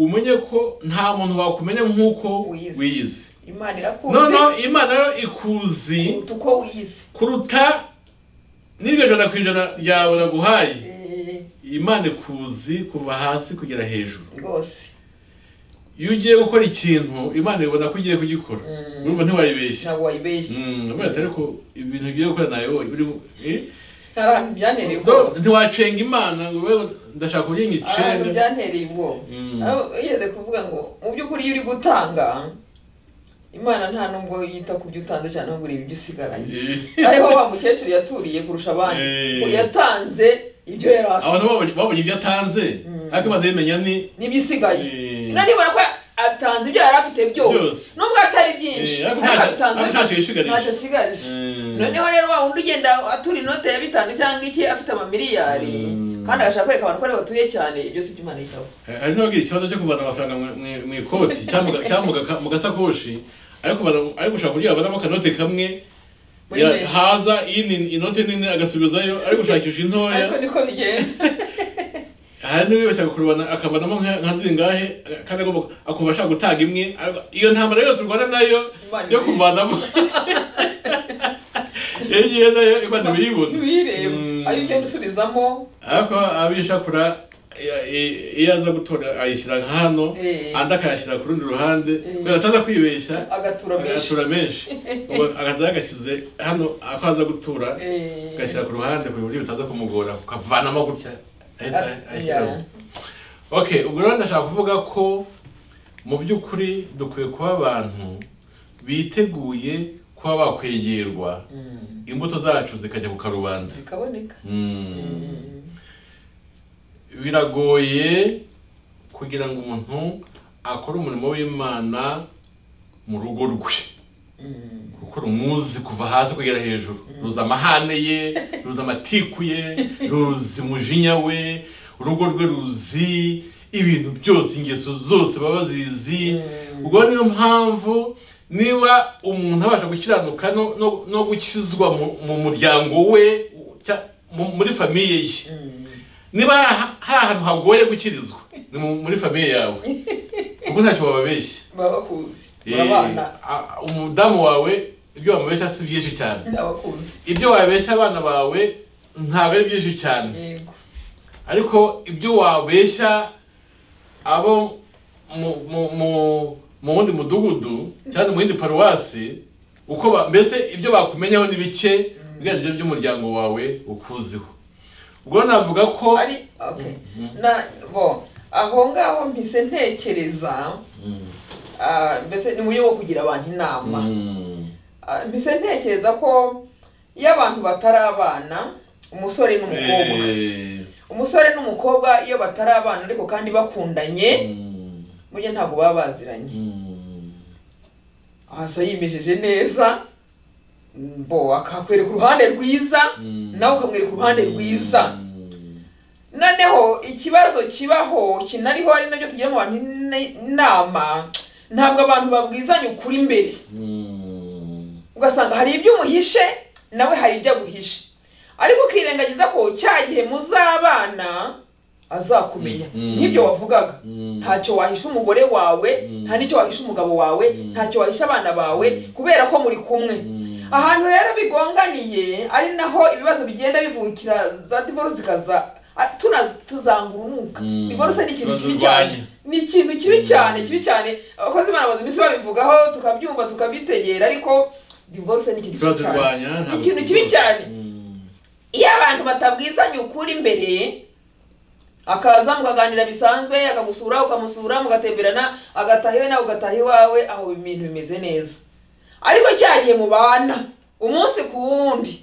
Speaker 1: umenye ko nta muntu wakumenya nk'uko
Speaker 2: Wiyizi.
Speaker 1: wiyizi
Speaker 2: imana irakuzi
Speaker 1: noneho imana yo ikuzi
Speaker 2: kuruta uko wiyizi
Speaker 1: kuruta n'iryo jana ku ijana ryawe naguhaye
Speaker 2: Eh,
Speaker 1: imana ikuzi kuva hasi kugera hejuru
Speaker 2: rwose
Speaker 1: iyo ugiye gukora ikintu imana ibona ko ugiye kugikora
Speaker 2: Mm.
Speaker 1: urumva ntiwayibeshye
Speaker 2: ntabwo wayibeshye
Speaker 1: Mm, urumva atari ko ibintu ugiye gukora nayibonye uri mu- eh?
Speaker 2: ntarantu byantereye
Speaker 1: Do-
Speaker 2: ubwoba
Speaker 1: ntiwacenga imana ngo ube ndashaka kurya ngo
Speaker 2: ahantu
Speaker 1: icenge
Speaker 2: byantereye ubwoba
Speaker 1: Mm.
Speaker 2: Aho yigeze kuvuga ngo mu by'ukuri iyo uri gutanga imana nta nubwo yita ku byo utanze cyane ahubwo ureba ibyo usigaranye
Speaker 1: Eh.
Speaker 2: ariho wa mukecuru yaturiye kurusha abandi
Speaker 1: Eh.
Speaker 2: ngo yatanze ibyo yari afite
Speaker 1: abantu babonye- babonye ibyo atanze
Speaker 2: Mm.
Speaker 1: ariko imana yimenya ni
Speaker 2: n'ibyo isigaye
Speaker 1: Eh.
Speaker 2: nanibona ko atanze ibyo yari afite byose
Speaker 1: Byose.
Speaker 2: nubwo atari byinshi
Speaker 1: Eh, ariko
Speaker 2: ariko
Speaker 1: ntacyo-
Speaker 2: abitanze
Speaker 1: ariko ntacyo yishigarije.
Speaker 2: ntacyo ashigaje
Speaker 1: Mm.
Speaker 2: noneho rero wa wundi ugenda atura inote ya bitanu cyangwa iki afite amamiliyari
Speaker 1: Mm.
Speaker 2: kandi agashaka kwereka abantu ko ariho batuye cyane ibyo si by'imana yitaho
Speaker 1: hari n'abagira ikibazo cyo kuvana amafaranga mu- mu- mu ikoti cyangwa mu ga- cyangwa mu gaka- mu gasakoshi ariko bana- ariko ushaka kurya babonamo akanote kamwe
Speaker 2: Muri
Speaker 1: ya-
Speaker 2: menshi.
Speaker 1: haza iyi inote nini agasubizayo ariko ushakisha
Speaker 2: ariko
Speaker 1: intoya
Speaker 2: niko bigenda
Speaker 1: hari n'ibibeshya kurubana akavanamo nka nka zingahe kandi agomba akumva ashaka gutanga imwe ariko iyo ntambara yose u Rwanda nayo
Speaker 2: Imana
Speaker 1: yo
Speaker 2: ibi-
Speaker 1: kuvanamo iyo ngiyo nayo imana ibiyibona
Speaker 2: ntibiyireba
Speaker 1: Mm.
Speaker 2: ayo ugenda usubizamo
Speaker 1: ariko abishakura i- i- iyo aza gutora ayishyira nka hano
Speaker 2: Eh.
Speaker 1: andi akayashyira ku rundi ruhande
Speaker 2: Eh.
Speaker 1: kubera ataza kwibeshya
Speaker 2: agatura menshi
Speaker 1: agatura menshi Ubwo akaza yagashyize hano ako aza gutura
Speaker 2: Eh.
Speaker 1: agashyira ku ruhande ku buryo bitaza kumugora kukavanamo gutya ahita
Speaker 2: Ah,
Speaker 1: ayashyiramo
Speaker 2: yeah.
Speaker 1: okay ubwo rero ndashaka kuvuga ko mu by'ukuri dukwiye kuba abantu biteguye kuba bakwegerwa
Speaker 2: Mm.
Speaker 1: imbuto zacu zikajya ku karubanda
Speaker 2: zikaboneka
Speaker 1: Mm.
Speaker 2: Mm.
Speaker 1: biragoye kugira ngo umuntu akore umurimo w'imana mu rugo rwe
Speaker 2: Mm.
Speaker 1: kuko rumuzi kuva hasi kugera hejuru ruzi amahane ye ruzi amatiku ye ruzi umujinya we urugo rwe ruzi ibintu byose ingeso zose baba bazizi
Speaker 2: Mm.
Speaker 1: ubwo niyo mpamvu niba umuntu abasha gukiranuka no- no- no gukizwa mu- mu muryango we cya- mu- muri famiye ye
Speaker 2: Mm.
Speaker 1: niba hari aha- hari ahantu hagoye gukirizwa ni mu- muri famiye yawe kuko ntacyo wababeshya
Speaker 2: baba bakuzi
Speaker 1: Eh,
Speaker 2: urabana
Speaker 1: a- umudamu wawe ibyo wamubeshya si byinshi cyane
Speaker 2: abakuzi
Speaker 1: ibyo wabeshya abana bawe ntabwo ari byinshi cyane
Speaker 2: yego
Speaker 1: ariko ibyo wabeshya abo mu mu- mu- mu wundi mudugudu cyangwa mu yindi paruwasi uko ba- mbese ibyo bakumenyaho ni bike ugereranyije n'ibyo umuryango wawe ukuziho ubwo navuga ko
Speaker 2: ari okay na bo aho ngaho mpise ntekereza
Speaker 1: Mm.
Speaker 2: ah, mbese ni mu buryo bwo kugira abantu inama
Speaker 1: Mm.
Speaker 2: Ah, mpise ntekereza ko iyo abantu batari abana umusore n'umukobwa
Speaker 1: Eh.
Speaker 2: umusore n'umukobwa iyo batari abana ariko kandi bakundanye
Speaker 1: Mm.
Speaker 2: burya ntabwo baba baziranye
Speaker 1: Mm.
Speaker 2: hasi yimejeje neza bo akakwereka uruhande rwiza
Speaker 1: Mm.
Speaker 2: nawe ukamwereka uruhande rwiza
Speaker 1: Mm.
Speaker 2: noneho ikibazo kibaho kinariho ari nabyo tugira mu bantu ine- inama ntabwo abantu babwizanya ukuri imbere
Speaker 1: Mm.
Speaker 2: ugasanga hari ibyo umuhishe nawe hari ibyo aguhishe ariko ukirengagiza ko cya gihe muzabana azakumenya
Speaker 1: Mm.
Speaker 2: nk'ibyo wavugaga
Speaker 1: Mm.
Speaker 2: ntacyo wahisha umugore wawe
Speaker 1: Mm.
Speaker 2: nta n'icyo wahisha umugabo wawe
Speaker 1: Mm.
Speaker 2: ntacyo wahisha abana bawe
Speaker 1: Mm.
Speaker 2: kubera ko muri kumwe
Speaker 1: Mm.
Speaker 2: ahantu rero bigonganiye ari naho ibibazo bigenda bivukira za divorce zikaza a- tuna- tuzangurunuka
Speaker 1: Mm.
Speaker 2: divorce ni ikintu kibi
Speaker 1: Tuzirwanya.
Speaker 2: cyane ni ikintu kibi cyane kibi cyane abakozi b'imana bamaze iminsi babivugaho tukabyumva tukabitegera ariko divorce ni ikintu kibi cyane
Speaker 1: Tuzirwanya, ntabwo
Speaker 2: ikintu kibi
Speaker 1: tuzirwanya.
Speaker 2: cyane
Speaker 1: Mm.
Speaker 2: iyo abantu batabwizanye ukuri imbere akaza mukaganira bisanzwe akagusura ukamusura mugatemberana agataha iwe nawe ugataha iwawe aho ibintu bimeze neza ariko cya gihe mubana umunsi ku wundi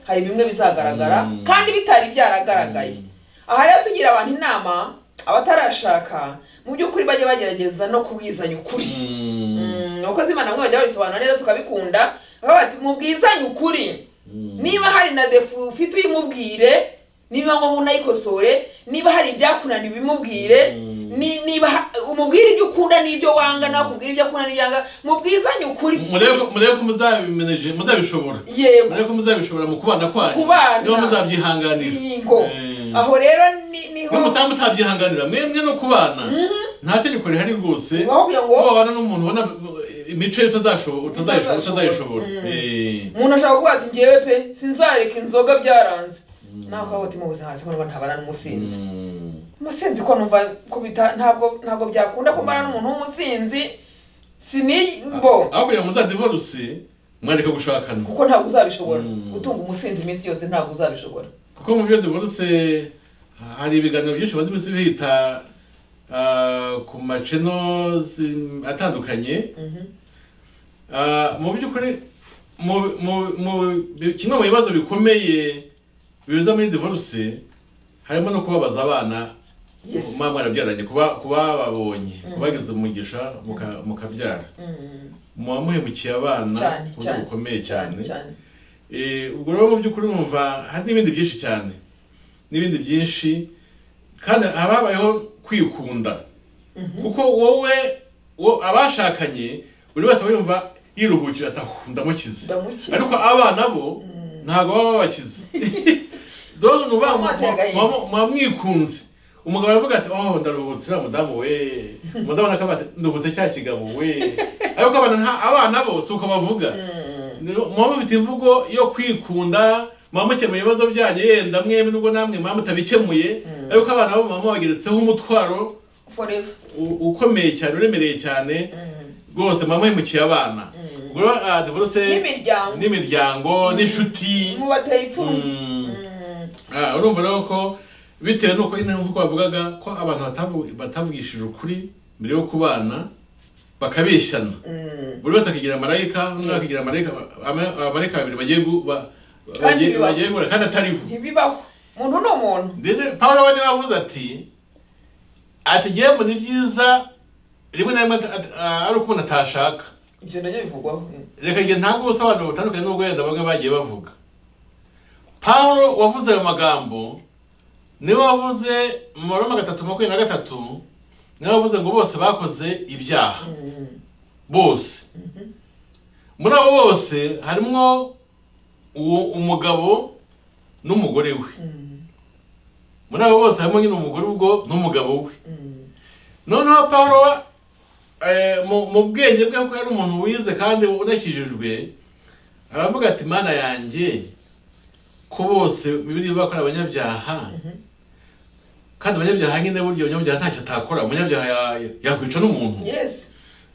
Speaker 2: hari bimwe bizagaragara
Speaker 1: Mm.
Speaker 2: kandi bitari byaragaragaye
Speaker 1: Mm.
Speaker 2: aha rero tugira abantu inama abatarashaka mu by'ukuri bajya bagerageza no kubwizanya ukuri
Speaker 1: Mm.
Speaker 2: Mm, abakozi b'imana bamwe bajya babisobanura neza tukabikunda baba bati mubwizanye ukuri
Speaker 1: Mm.
Speaker 2: niba hari na defu ufite uyimubwire niba ngombwa unayikosore niba hari ibyakunaniye ubimubwire
Speaker 1: Mm.
Speaker 2: ni- niba ha- umubwire ibyo ukunda n'ibyo wanga nawe akubwire ibyo akunda n'ibyo yanga mubwizanye ukuri
Speaker 1: murebe ko- murebe ko muzabimeneje muzabishobora
Speaker 2: yego
Speaker 1: murebe ko muzabishobora mu kubana kwanyu
Speaker 2: Kubana.
Speaker 1: niba muzabyihanganira
Speaker 2: Yego.
Speaker 1: Eh.
Speaker 2: aho rero ni- niho
Speaker 1: n'umusambi utabyihanganira mwemwe no kubana nta tegeko rihari rwose
Speaker 2: aho kugira
Speaker 1: ko
Speaker 2: ngo
Speaker 1: wabana n'umuntu ubona eh, imico ye utazashobo- utazayisho- utazayishobora
Speaker 2: Mm.
Speaker 1: Eh.
Speaker 2: umuntu ashaka kuvuga ati ngewe pe sinzareka inzoga byaranze nawe ukavuga ati mu buzima hasi ko numva ntabana n'umusinzi
Speaker 1: Mm.
Speaker 2: umusinzi ko numva ko bita ntabwo ntabwo byakunda ko mbana n'umuntu w'umusinzi sini bo
Speaker 1: aho kugira ngo muzadivoruse mwareka gushakana
Speaker 2: kuko ntabwo uzabishobora
Speaker 1: Mm.
Speaker 2: gutunga umusinzi iminsi yose ntabwo uzabishobora
Speaker 1: kuko mu byo divorce hari ibiganiro byinshi bazi iminsi bihita ah, ku maceno zi- atandukanye Ah, mu by'ukuri mu- mu- mu- bi- kimwe mu bibazo bikomeye biza muri divorce harimo no kubabaza abana
Speaker 2: Yes.
Speaker 1: muba mwarabyaranye kuba kuba babonye kubageza umugisha muka- mukabyara
Speaker 2: Mm.
Speaker 1: muba muhemukiye abana
Speaker 2: Cyane,
Speaker 1: ku buryo
Speaker 2: cyane.
Speaker 1: bukomeye cyane
Speaker 2: cyane cyane
Speaker 1: Eh, ubwo rero mu by'ukuri numva hari n'ibindi byinshi cyane n'ibindi byinshi kandi haba habayeho kwikunda kuko wowe wo abashakanye buri wese aba yumva yiruhukira ati aho ndamukize
Speaker 2: Ndamukize.
Speaker 1: ariko abana bo ntabwo baba babakize dore nuba
Speaker 2: Bamwateye agahinda.
Speaker 1: muba mwikunze umugabo aravuga ati oh ndaruhutse uriya mudamu we umudamu akavuga ati nduhutse cya kigabo we ariko abana nta- abana bo si uko bavuga Niyo- muba mufite imvugo yo kwikunda muba mukemura ibibazo byanyu yenda mwembi nubwo namwe muba mutabikemuye ariko abana bo muba mubageretseho umutwaro
Speaker 2: forever
Speaker 1: u- ukomeye cyane uremereye cyane rwose muba muhemukiye abana ubwo rero ah, divorce
Speaker 2: n'imiryango
Speaker 1: n'imiryango n'inshuti
Speaker 2: mu bateye ipfunwe
Speaker 1: Mm.
Speaker 2: Mm.
Speaker 1: Ah, urumva rero ko bitewe n'uko nyine nk'uko bavugaga ko abantu batavu- batavugishije ukuri mbere yo kubana bakabeshyana
Speaker 2: Mm.
Speaker 1: buri wese akigira marayika umwe akagira marayika ama- abamarayika babiri bagiye gu- ba-
Speaker 2: Kandi
Speaker 1: bagiye
Speaker 2: bibaho.
Speaker 1: bagiye guhura kandi atariho
Speaker 2: ntibibaho umuntu ni umuntu
Speaker 1: ndetse pawulo we niwe wavuze ati ati ngewe mbona ibyiza rimwe na rimwe ata- ata- ah, ari uko umuntu atashaka
Speaker 2: ibyo nabyo bivugwaho Mm.
Speaker 1: reka njye ntabwo ubusobanuro butandukanye n'ubwo wenda bamwe bagiye bavuga pawulo wavuze ayo magambo niwe wavuze mu maroma gatatu makumyabiri na gatatu niwe wavuze ngo bose bakoze ibyaha
Speaker 2: Mm.
Speaker 1: bose muri abo bose harimo uwo- umugabo n'umugore we
Speaker 2: Mm.
Speaker 1: muri abo bose harimo nyine umugore ubwo n'umugabo we
Speaker 2: Mm.
Speaker 1: noneho pawulo eh, mu mu bwenge bwe ko yari umuntu wize kandi unakijijwe aravuga ati mana yanjye ko bose bibiri ivuga ko ari abanyabyaha
Speaker 2: Mhm.
Speaker 1: kandi abanyabyaha nyine burya umunyabyaha ntacyo atakora umunyabyaha ya- yakwica n'umuntu
Speaker 2: yes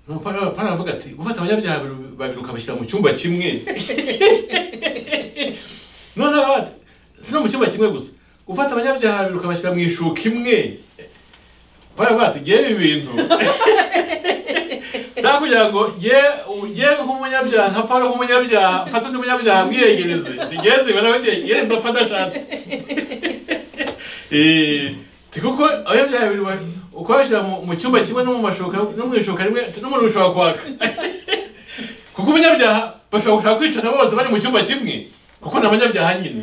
Speaker 1: Nuko Pawulo Pawulo aravuga ati gufata abanyabyaha babiri- babiri ukabashyira mu cyumba kimwe noneho ati si no mu cyumba kimwe gusa gufata abanyabyaha babiri ukabashyira mu ishuka imwe baravuga ati yewe ibintu nta kugira ngo ye yewe nk'umunyabyaha nka paul nk'umunyabyaha fata undi munyabyaha mwiyegereze ntigeze ibara we yewe ndafata ashatse Eh, ti kuko abanyabyaha bibiri ba- uko babishyira mu- mu cyumba kimwe no mu mashuka no mu ishuka rimwe n'umuriro ushobora kwaka kuko umunyabyaha bashobora gushaka kwicana bose bari mu cyumba kimwe kuko ni abanyabyaha nyine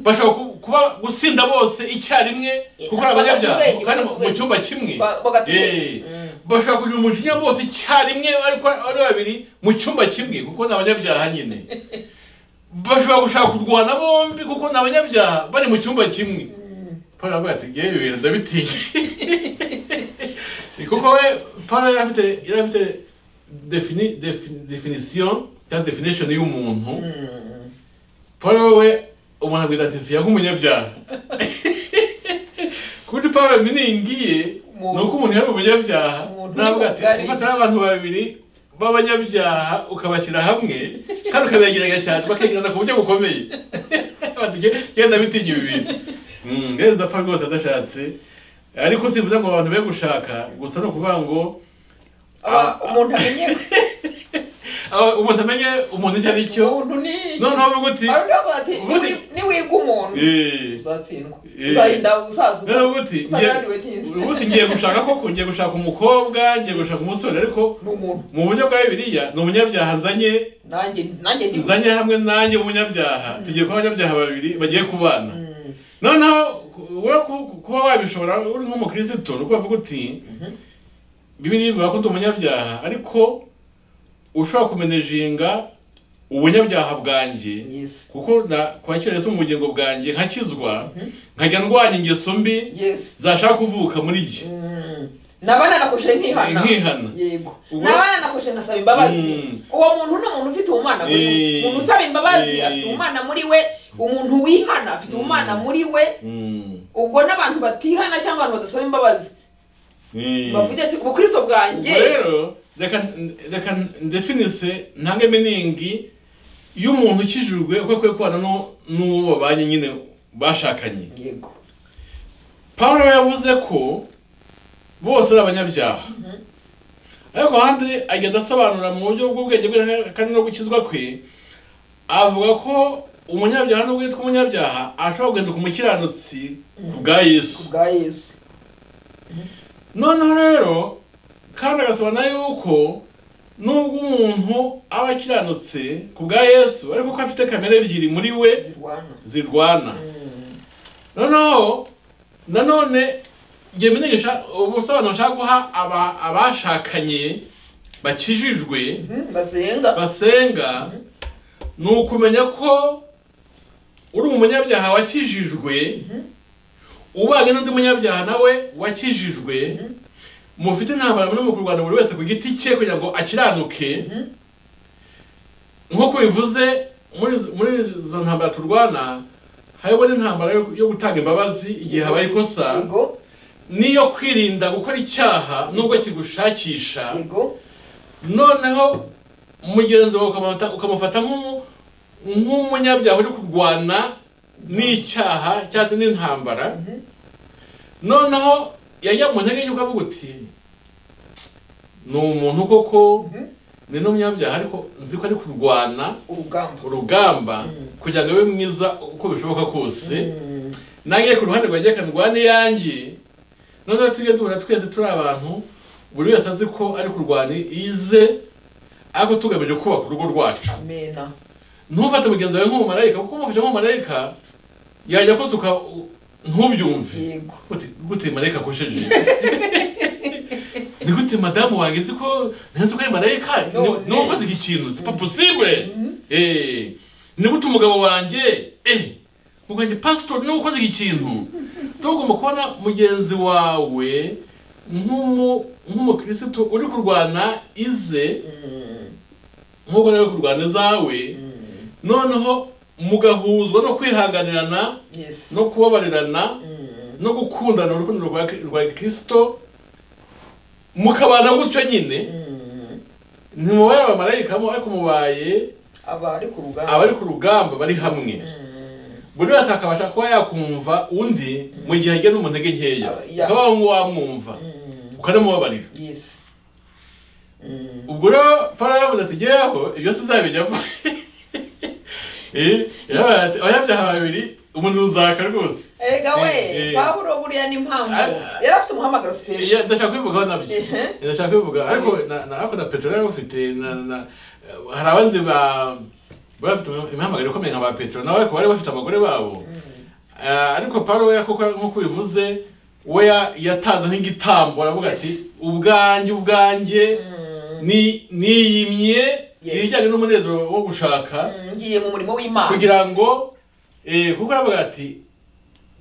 Speaker 1: bashobora ku- kuba gusinda bose icyarimwe kuko ari abanyabyaha
Speaker 2: Bakatubwenge,
Speaker 1: kandi mu
Speaker 2: bakatubwenge.
Speaker 1: cyumba kimwe
Speaker 2: Ba- bakatubwenge.
Speaker 1: Eh,
Speaker 2: Mm.
Speaker 1: bashobora kugira umujinya bose icyarimwe ariko ari babiri mu cyumba kimwe kuko ni abanyabyaha nyine bashobora gushaka kurwana bombi kuko ni abanyabyaha bari mu cyumba kimwe Paul aravuga ati ngewe ibi bintu ndabitinya Ni kuko we Paul yari afite yari afite defini defini definisiyo cyangwa definishoni y'umuntu Paul wowe umuntu agwidatifiya nk'umunyabyaha kuko Paul miningiye
Speaker 2: Mu-
Speaker 1: ni uko umuntu yari umunyabyaha
Speaker 2: Umuntu
Speaker 1: ntabwo ati
Speaker 2: ubugari.
Speaker 1: ufata abantu babiri b'abanyabyaha ukabashyira hamwe kandi ukabegeranya cyane bakegerana ku buryo bukomeye Bati, "Jye- jye ndabitinya ibi bintu Mm, ngenzi apfa rwose adashatse ariko simvuze ngo abantu be gushaka gusa ni ukuvuga ngo
Speaker 2: Aba- umuntu amenye
Speaker 1: ah, umuntu amenye umuntu icyo ari cyo
Speaker 2: umuntu ni
Speaker 1: noneho uvuga uti
Speaker 2: Ari uravuga ati
Speaker 1: Ubundi-
Speaker 2: "Niwi- niwiga umuntu
Speaker 1: "Eh,
Speaker 2: uzatsindwa
Speaker 1: Eh.
Speaker 2: uzahinda uzazuka
Speaker 1: noneho uvuga uti ngiye-
Speaker 2: utagaragiwetinze
Speaker 1: uvuga uti ngiye gushaka koko ngiye gushaka umukobwa ngiye gushaka umusore ariko
Speaker 2: ni umuntu
Speaker 1: mu buryo bwa bibiliya ni umunyabyaha nzanye
Speaker 2: nanjye nanjye ndi
Speaker 1: nzanye hamwe nanjye umunyabyaha tugiye kuba abanyabyaha babiri bagiye kubana
Speaker 2: Mm.
Speaker 1: noneho ku- we ku- ku- kuba wabishobora uri nk'umukirisitu ni uko bavuga uti bibiri bivuga ko ndi umunyabyaha ariko ushobora kumenejinga ubunyabyaha bwanjye
Speaker 2: yes
Speaker 1: kuko na kwakira Yesu mu bugingo bwanjye nkakizwa nkajya ndwanya ingeso mbi
Speaker 2: yes
Speaker 1: zashaka kuvuka muri jye
Speaker 2: Mm. nabana nakoshe nkihana
Speaker 1: Nkihana.
Speaker 2: yego
Speaker 1: Ubwo-
Speaker 2: nabana nakoshe nkasaba imbabazi
Speaker 1: Mm.
Speaker 2: uwo muntu ni umuntu ufite ubumana muri we
Speaker 1: Eh.
Speaker 2: umuntu usaba imbabazi
Speaker 1: Eh.
Speaker 2: afite ubumana muri we umuntu wihana afite ubumana muri we
Speaker 1: Mm.
Speaker 2: ubwo n'abantu batihana cyangwa abantu badasaba imbabazi
Speaker 1: Mm.
Speaker 2: bavuge ati ubukristo bwanjye
Speaker 1: Ubwo rero reka reka ndefinise ntange miningi y'umuntu ukijijwe uko akwiye kubana n'u- n'uwo babanye nyine bashakanye
Speaker 2: yego
Speaker 1: Pawulo yavuze ko bose ari abanyabyaha ariko ahandi agenda asobanura mu buryo bw'ubwenge bwe kandi no gukizwa kwe avuga ko umunyabyaha nubwo yitwa umunyabyaha ashobora guhinduka umukiranutsi bwa yesu
Speaker 2: kubwa yesu
Speaker 1: noneho rero kandi agasobanura yuko nubwo umuntu aba akiranutse ku bwa yesu ariko ko afite kamere ebyiri muri we
Speaker 2: zirwana
Speaker 1: zirwana
Speaker 2: Mm.
Speaker 1: noneho nanone igihe menyesha ubusobanuro nshaka guha aba- abashakanye bakijijwe
Speaker 2: Mm, basenga
Speaker 1: basenga ni ukumenya ko uri umunyabyaha wakijijwe ubanye n'undi munyabyaha nawe wakijijwe mufite intambara muri mu kurwana buri wese ku giti cye kugira ngo akiranuke nk'uko bivuze muri muri izo ntambara turwana harimo n'intambara yo- yo gutanga imbabazi igihe habaye ikosa
Speaker 2: yego
Speaker 1: n'iyo kwirinda gukora icyaha nubwo kigushakisha
Speaker 2: yego
Speaker 1: noneho umugenzi wawe ukamufata- ukamufata nk'umu- nk'umunyabyaha uri kurwana n'icyaha cyangwa se n'intambara noneho yajya mu ntege y'uko avuga uti ni umuntu koko
Speaker 2: Mhm.
Speaker 1: ni n'umunyabyaha ariko nzi ko ari kurwana
Speaker 2: urugamba
Speaker 1: urugamba
Speaker 2: Mm.
Speaker 1: kugira ngo abe mwiza uko bishoboka kose
Speaker 2: Mm.
Speaker 1: nange ku ruhande rwanjye reka ndwane iyanjye noneho tujye duhura twese turi abantu buri wese azi ko ari kurwana ize ariko tugamije kubaka urugo rwacu
Speaker 2: amena
Speaker 1: ntufate mugenzi wawe nk'umumarayika kuko umufashe nk'umumarayika yajya akosuka ntubyumve
Speaker 2: yego
Speaker 1: gute gute marayika akosheje ni gute madamu wanjye nzi ko nzi ko ari marayika ni-
Speaker 2: None.
Speaker 1: ni uwakoze iki kintu si paposibure eh ni gute umugabo wanjye eh muganje pastor ni uwakoze iki kintu tugomba kubona mugenzi wawe nk'umu nk'umukirisitu uri kurwana ize
Speaker 2: Mm.
Speaker 1: nk'uko nawe uri kurwana izawe
Speaker 2: Mm.
Speaker 1: noneho mugahuzwa no kwihanganirana
Speaker 2: yes
Speaker 1: no kubabarirana
Speaker 2: Mm.
Speaker 1: no gukundana urukundo rwa rwa kirisito mukabana gutyo nyine
Speaker 2: Mm.
Speaker 1: ntimubaye abamarayika ariko mubaye
Speaker 2: aba ari ku rugamba
Speaker 1: abari ku rugamba bari hamwe
Speaker 2: Mm.
Speaker 1: buri wese akabasha kuba yakumva undi mu gihe agiye n'umuntu age nkeya
Speaker 2: Aba- ya.
Speaker 1: ukaba wamwumva
Speaker 2: Mm.
Speaker 1: ukanamubabarira
Speaker 2: yes Mm.
Speaker 1: ubwo rero para yavuze ati jyeweho ibyo se uzabijyamo Eh, yarabaye ati, abanyabyaha babiri umuntu uzaka rwose
Speaker 2: erega
Speaker 1: Eh,
Speaker 2: we
Speaker 1: eh.
Speaker 2: pawulo buriya n'impamvu
Speaker 1: Ah, ah.
Speaker 2: yari afite umuhamagaro
Speaker 1: Eh,
Speaker 2: special
Speaker 1: ndashaka kubivugaho nabyo
Speaker 2: Ehe.
Speaker 1: ndashaka kubivuga ariko na- na ariko na petero yari ufite na na eh, hari abandi ba bari bafite imihamagaro ikomeye nka ba petero nabo ariko bari bafite abagore babo Eh, ariko paro we kuko nk'uko ubivuze we ya- yatanze nk'igitambo aravuga ati
Speaker 2: Yes.
Speaker 1: ubwanjye ubwanjye ni niyimye
Speaker 2: Yes.
Speaker 1: ibijyanye n'umunezero wo gushaka
Speaker 2: Mm, ngiye mu murimo w'imana
Speaker 1: kugira ngo eh, kuko aravuga ati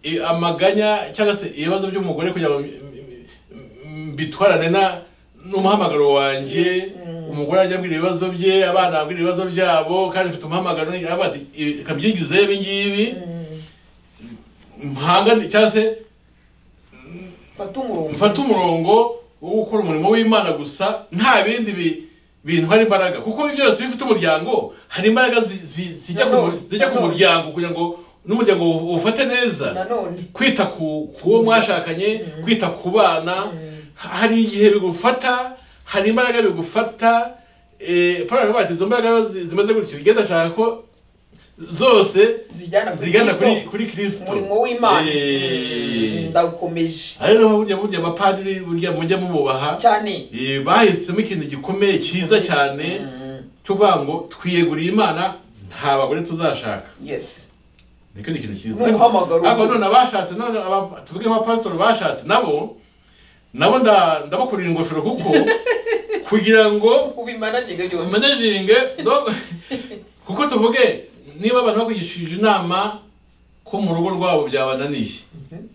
Speaker 1: eh, amaganya cyangwa se ibibazo by'umugore kugira ngo m- m- m- mbitwarane na n'umuhamagaro wanjye
Speaker 2: Yes, mm.
Speaker 1: umugore ajya abwira ibibazo bye abana abwira ibibazo byabo kandi afite umuhamagaro aravuga ati "Ibi- reka mbyigize ibi ngibi
Speaker 2: Mm,
Speaker 1: mpangane cyangwa se
Speaker 2: mfate umurongo
Speaker 1: mfate umurongo wo gukora umurimo w'imana gusa nta bindi bi- bintu hari imbaraga kuko ibyo byose bifite umuryango hari imbaraga zi- zi- zijya ku mu- zijya ku muryango kugira ngo n'umuryango uwu- uwufate neza
Speaker 2: nanone
Speaker 1: kwita ku ku uwo mwashakanye kwita ku bana ha- hari igihe bigufata hari imbaraga bigufata eh, Paul aravuga ati izo mbaraga zi- zimaze gutyo igenda ashaka ko zose
Speaker 2: zigana kuri
Speaker 1: zigana kuri
Speaker 2: Kristo,
Speaker 1: kuri kirisito
Speaker 2: umurimo w'imana
Speaker 1: Eh.
Speaker 2: Mm, ndawukomeje
Speaker 1: ari naho burya burya abapadiri burya mujya mububaha
Speaker 2: cyane
Speaker 1: eh, bahisemo ikintu gikomeye cyiza cyane
Speaker 2: Mm,
Speaker 1: cyo kuvuga ngo twiyeguriye imana nta bagore tuzashaka
Speaker 2: yes
Speaker 1: nicyo ni ikintu cyiza
Speaker 2: Ni umuhamagaro.
Speaker 1: ariko none abashatse none aba- tuvuge nk'abapasitori bashatse nabo nabo nda- ndabakurira ingofero kuko kugira ngo
Speaker 2: ubimanagege byose
Speaker 1: manajinge no- kuko tuvuge niba abantu bakwigishije inama ko mu rugo rwabo byabananiye
Speaker 2: Mhm.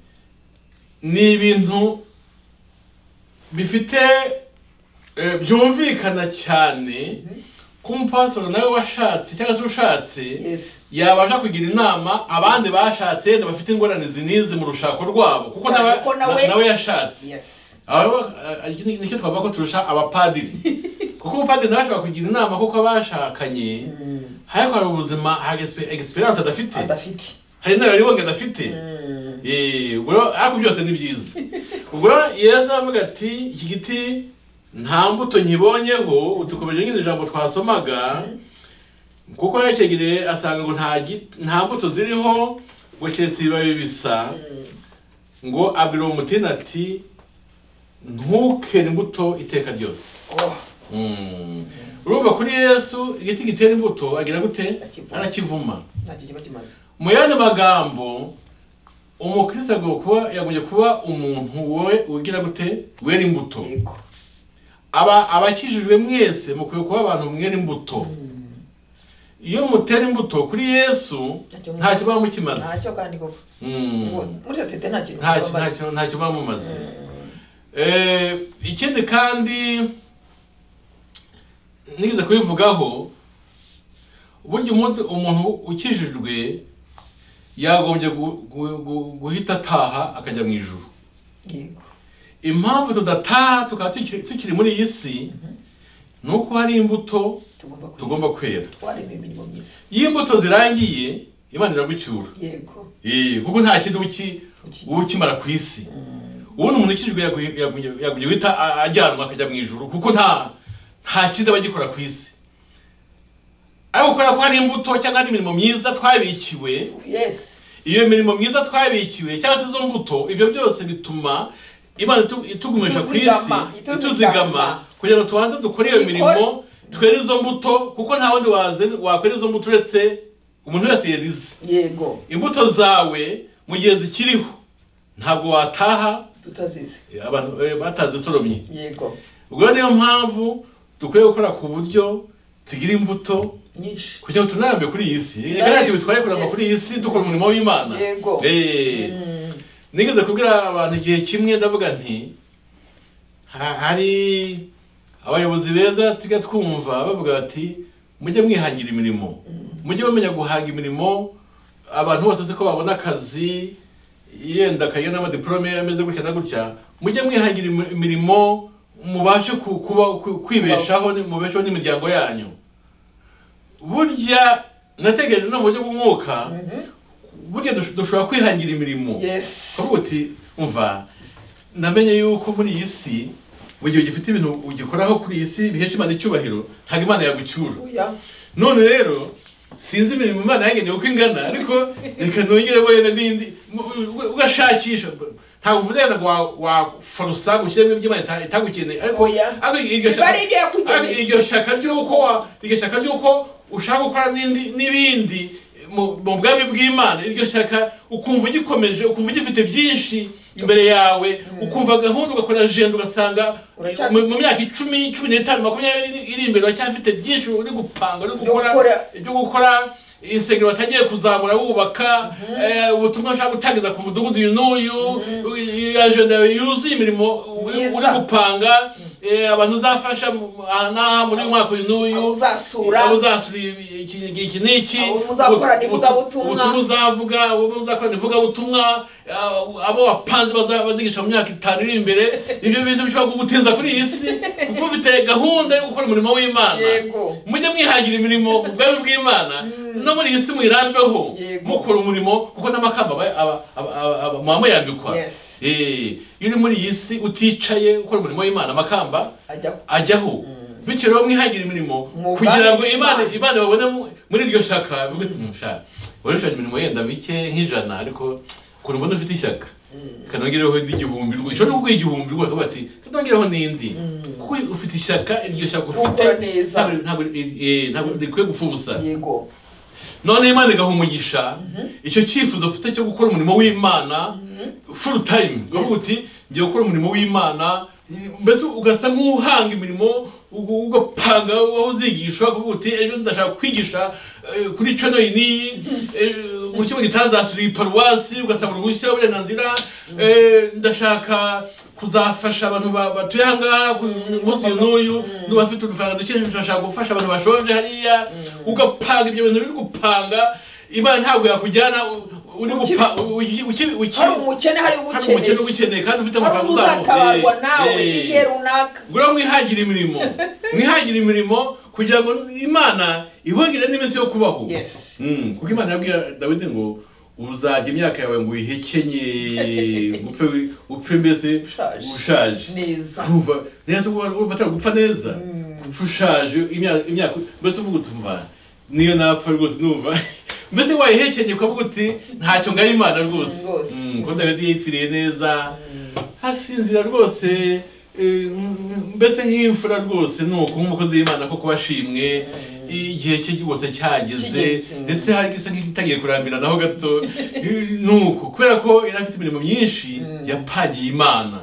Speaker 1: ni ibintu bifite eh, byumvikana cyane ko umupasoro nawe washatse cyangwa se ushatse
Speaker 2: yes
Speaker 1: yabasha kugira inama abandi bashatse yenda bafite ingorane zinize mu rushako rwabo kuko
Speaker 2: Cyane
Speaker 1: nawe-
Speaker 2: ko nawe-
Speaker 1: na- nawe yashatse
Speaker 2: yes
Speaker 1: Aba- eh, iki ni- nicyo twavuga ko turusha abapadiri kuko umupadiri nawe ashobora kugira inama kuko abashakanye
Speaker 2: Mm,
Speaker 1: ariko hari ubuzima hari expe- experience adafite
Speaker 2: adafite
Speaker 1: hari inararibonye adafite
Speaker 2: Mm,
Speaker 1: Eh, ubwo rero- ariko byose ni byiza ubwo rero yesu aravuga ati iki giti nta mbuto nkibonyeho dukomeje nk'iri jambo twasomaga kuko yarekegereye asanga ngo nta gi- nta mbuto ziriho ngo keretse ibibabi bisa
Speaker 2: mm,
Speaker 1: ngo abwira uwo mutima ati ntukere imbuto iteka ryose
Speaker 2: oh,
Speaker 1: Mm. urumva kuri yesu igiti gitera imbuto agira gute
Speaker 2: Arakivuma.
Speaker 1: arakivuma
Speaker 2: ntacyo kiba kimaze
Speaker 1: mu yandi magambo umukristo agomba kuba yagombye kuba umuntu wowe ugira gute wera imbuto
Speaker 2: yego
Speaker 1: aba abakijijwe mwese mukwiye kuba abantu mwera imbuto
Speaker 2: Mm,
Speaker 1: iyo mutera imbuto kuri yesu
Speaker 2: ntacyo
Speaker 1: nta
Speaker 2: mumaze.
Speaker 1: kiba mukimaze
Speaker 2: ntacyo kandi koko
Speaker 1: Mm.
Speaker 2: muri sosiyete nta kintu
Speaker 1: Nta-
Speaker 2: kiba
Speaker 1: nta
Speaker 2: amazi.
Speaker 1: kintu- nta kiba mumaze
Speaker 2: Mm,
Speaker 1: Eh, ikindi kandi nigeze kubivugaho burya umuntu umuntu ukijijwe yagombye gu- gu- gu- guhita ataha akajya mu ijuru
Speaker 2: yego
Speaker 1: impamvu tudataha tukaba tukiri tukiri muri iyi si ni uko hari imbuto
Speaker 2: tugomba kwiga
Speaker 1: tugomba kwera
Speaker 2: warema imirimo myiza
Speaker 1: iyo imbuto zirangiye imana iragucyura
Speaker 2: yego
Speaker 1: Eh, kuko nta kindi uki- uba ukimara ku isi
Speaker 2: Mm,
Speaker 1: ubundi umuntu ukijijwe yagu- yagu- yaguye guhita a- ajyanwa akajya mu ijuru kuko nta nta kindi aba agikora ku isi ariko kubera ko hari imbuto cyangwa hari imirimo myiza twabikiwe
Speaker 2: yes
Speaker 1: iyo mirimo myiza twabikiwe cyangwa se izo mbuto ibyo byose bituma imana itu- itugumisha ku isi
Speaker 2: Ituzigama, ituzigama.
Speaker 1: ituzigama kugira ngo tubanze dukore iyo
Speaker 2: Tuyikore.
Speaker 1: mirimo twere izo mbuto kuko nta wundi waze- wakwera izo mbuto uretse umuntu wese yarize
Speaker 2: yego
Speaker 1: imbuto zawe mu gihe zikiriho ntabwo wataha
Speaker 2: tutazizi
Speaker 1: abantu eh, batazi soromye
Speaker 2: yego
Speaker 1: ubwo rero niyo mpamvu dukwiye gukora ku buryo tugira imbuto
Speaker 2: nyinshi
Speaker 1: kugira ngo tunarambe kuri iyi si reka ntacyo bitwaye kuramba kuri iyi si dukora umurimo w'imana
Speaker 2: Yego.
Speaker 1: Eh,
Speaker 2: Mm,
Speaker 1: nigeze kubwira abantu igihe kimwe ndavuga nti ha- hari abayobozi beza tujya twumva bavuga bati mujye mwihangira imirimo mujye bamenya guhanga imirimo abantu bose siko babona akazi yenda akagira n'amadiplome ameze gutya na gutya mujye mwihangira imi- imirimo mubashe ku- kuba ku- kwibeshaho ni- mubeshaho n'imiryango yanyu burya nategereje no mu buryo bw'umwuka
Speaker 2: mhm.
Speaker 1: burya dush- dushobora kwihangira imirimo
Speaker 2: yesi
Speaker 1: kuvuga uti umva namenye yuko muri iyi si mu gihe ugifite ibintu ugikoraho kuri iyi si bihesha imana icyubahiro ntabwo imana yagucyura
Speaker 2: oya
Speaker 1: none rero sinzi imirimo imana yangeneye uko ingana ariko reka nongere wenda n'indi mu- u- ugashakisha ntabwo uvuze ngo wa- wafarusa gushyiramo iby'imana ita- itagukeneye ariko
Speaker 2: Oya.
Speaker 1: ariko iryo
Speaker 2: Biba
Speaker 1: shaka-
Speaker 2: ari ibyo yakugeneye.
Speaker 1: ariko iryo shaka ry'uko wa- iryo shaka ry'uko ushaka gukora n'indi n'ibindi mu mu bwami bw'imana iryo shaka ukumva ugikomeje ukumva ugifite byinshi imbere yawe ukumva gahunda ugakora jenda ugasanga
Speaker 2: Uracyafite
Speaker 1: mu- mu myaka icumi cumi n'itanu makumyabiri iri imbere uracyafite byinshi uri gupanga uri gukora
Speaker 2: gukora.
Speaker 1: ibyo gukora insengero watangiye kuzamura wubaka eh, ubutumwa ushaka gutangiza ku mudugudu uyu n'uyu i- ajenda yawe yuzuye imirimo uri-
Speaker 2: Myiza.
Speaker 1: uri gupanga eh, abantu uzafasha mu- aha n'aha muri uyu mwaka uyu n'uyu
Speaker 2: Abo uzasura.
Speaker 1: abo uzasura ibi- iki iki- iki n'iki
Speaker 2: Abo muzakorana ivugabutumwa.
Speaker 1: ubutumwa uzavuga abo muzakorana ivugabutumwa eh, abo wapanze baza- bazigisha mu myaka itanu iri imbere ibyo bintu bishobora kugutinza kuri iyi si kuko ufite gahunda yo gukora umurimo w'imana
Speaker 2: yego
Speaker 1: mujye mwihangira imirimo mu bwami bw'imana no muri iyi si mwirambeho
Speaker 2: Yego.
Speaker 1: mukora umurimo kuko n'amakamba aba- aba- aba- aba- aba- muba muyambikwa
Speaker 2: Yes.
Speaker 1: Eh, iyo uri muri iyi si uticaye ukora umurimo w'imana amakamba
Speaker 2: ajya
Speaker 1: ajyaho bityo rero mwihangira imirimo
Speaker 2: Mu
Speaker 1: kugira
Speaker 2: bwami
Speaker 1: ngo imana
Speaker 2: bw'Imana.
Speaker 1: imana babone mu- muri iryo shaka bivuga ati mushaka warushaje imirimo yenda mike nk'ijana ariko ukuntu mbona ufite ishyaka kanongereho n'igihumbi rwose ushobora no kuguha igihumbi rwose ukavuga ati kanongereho n'indi kuko ufite ishyaka iryo shaka ufite
Speaker 2: Gukora neza.
Speaker 1: ntabwo- ntabwo eh, ntabwo rikwiye gupfa ubusa
Speaker 2: yego
Speaker 1: none imana igaha umugisha icyo cyifuzo ufite cyo gukora umurimo w'imana full time ukavuga uti ngiye gukora umurimo w'imana mbese ugasa nk'uhanga imirimo ugu- ugapanga aho uzigisha ukavuga uti ejo ndashaka kwigisha eh, kuri cano iyi n'iyi eh, mu kigo gitazasura iyi paruwasi ugasaba uruhushya uburenganzira eh, ndashaka kuzafasha abantu ba- batuye aha ngaha ku munsi uyu n'uyu n'abafite udufaranga duke ndashaka gufasha abantu bashonje hariya ugapanga ibyo bintu uri gupanga imana ntabwo yakujyana u- uri
Speaker 2: Uki-
Speaker 1: gupa uki- uki- uki-
Speaker 2: hari umukene hari
Speaker 1: hari umukene
Speaker 2: ugukeneye
Speaker 1: ugukeneye kandi ufite
Speaker 2: hari
Speaker 1: amafaranga
Speaker 2: umuzatabarwa nawe
Speaker 1: Eh, eh.
Speaker 2: igihe runaka
Speaker 1: Ngura mwihagire imirimo mwihagire imirimo kugira ngo imana ibongere n'iminsi yo kubaho
Speaker 2: Yes.
Speaker 1: Mm, kuko imana yabwiye dawidi ngo uzajya imyaka yawe ngo uyihekenye ngo upfe wi- upfe mbese
Speaker 2: Ushaje.
Speaker 1: ushaje
Speaker 2: neza
Speaker 1: urumva neza uba urumva atari gupfa neza upfa ushaje imyaka imyaka mbese uvuga uti mva niyo napfa rwose numva mbese wayihekenye ukavuga uti ntacyo ngaye imana rwose
Speaker 2: Rwose.
Speaker 1: Mm, ko dawidi yipfiriye neza hasinzira rwose eh, mm, mbese nk'imfura rwose ni uko nk'umukozi w'imana ko kuba ashimwe igihe cye rwose cyageze
Speaker 2: Kigeze.
Speaker 1: ndetse hari gisa nk'igitangiye kurambira naho gato Eh, ni uko kubera ko yari afite imirimo myinshi yapangiye imana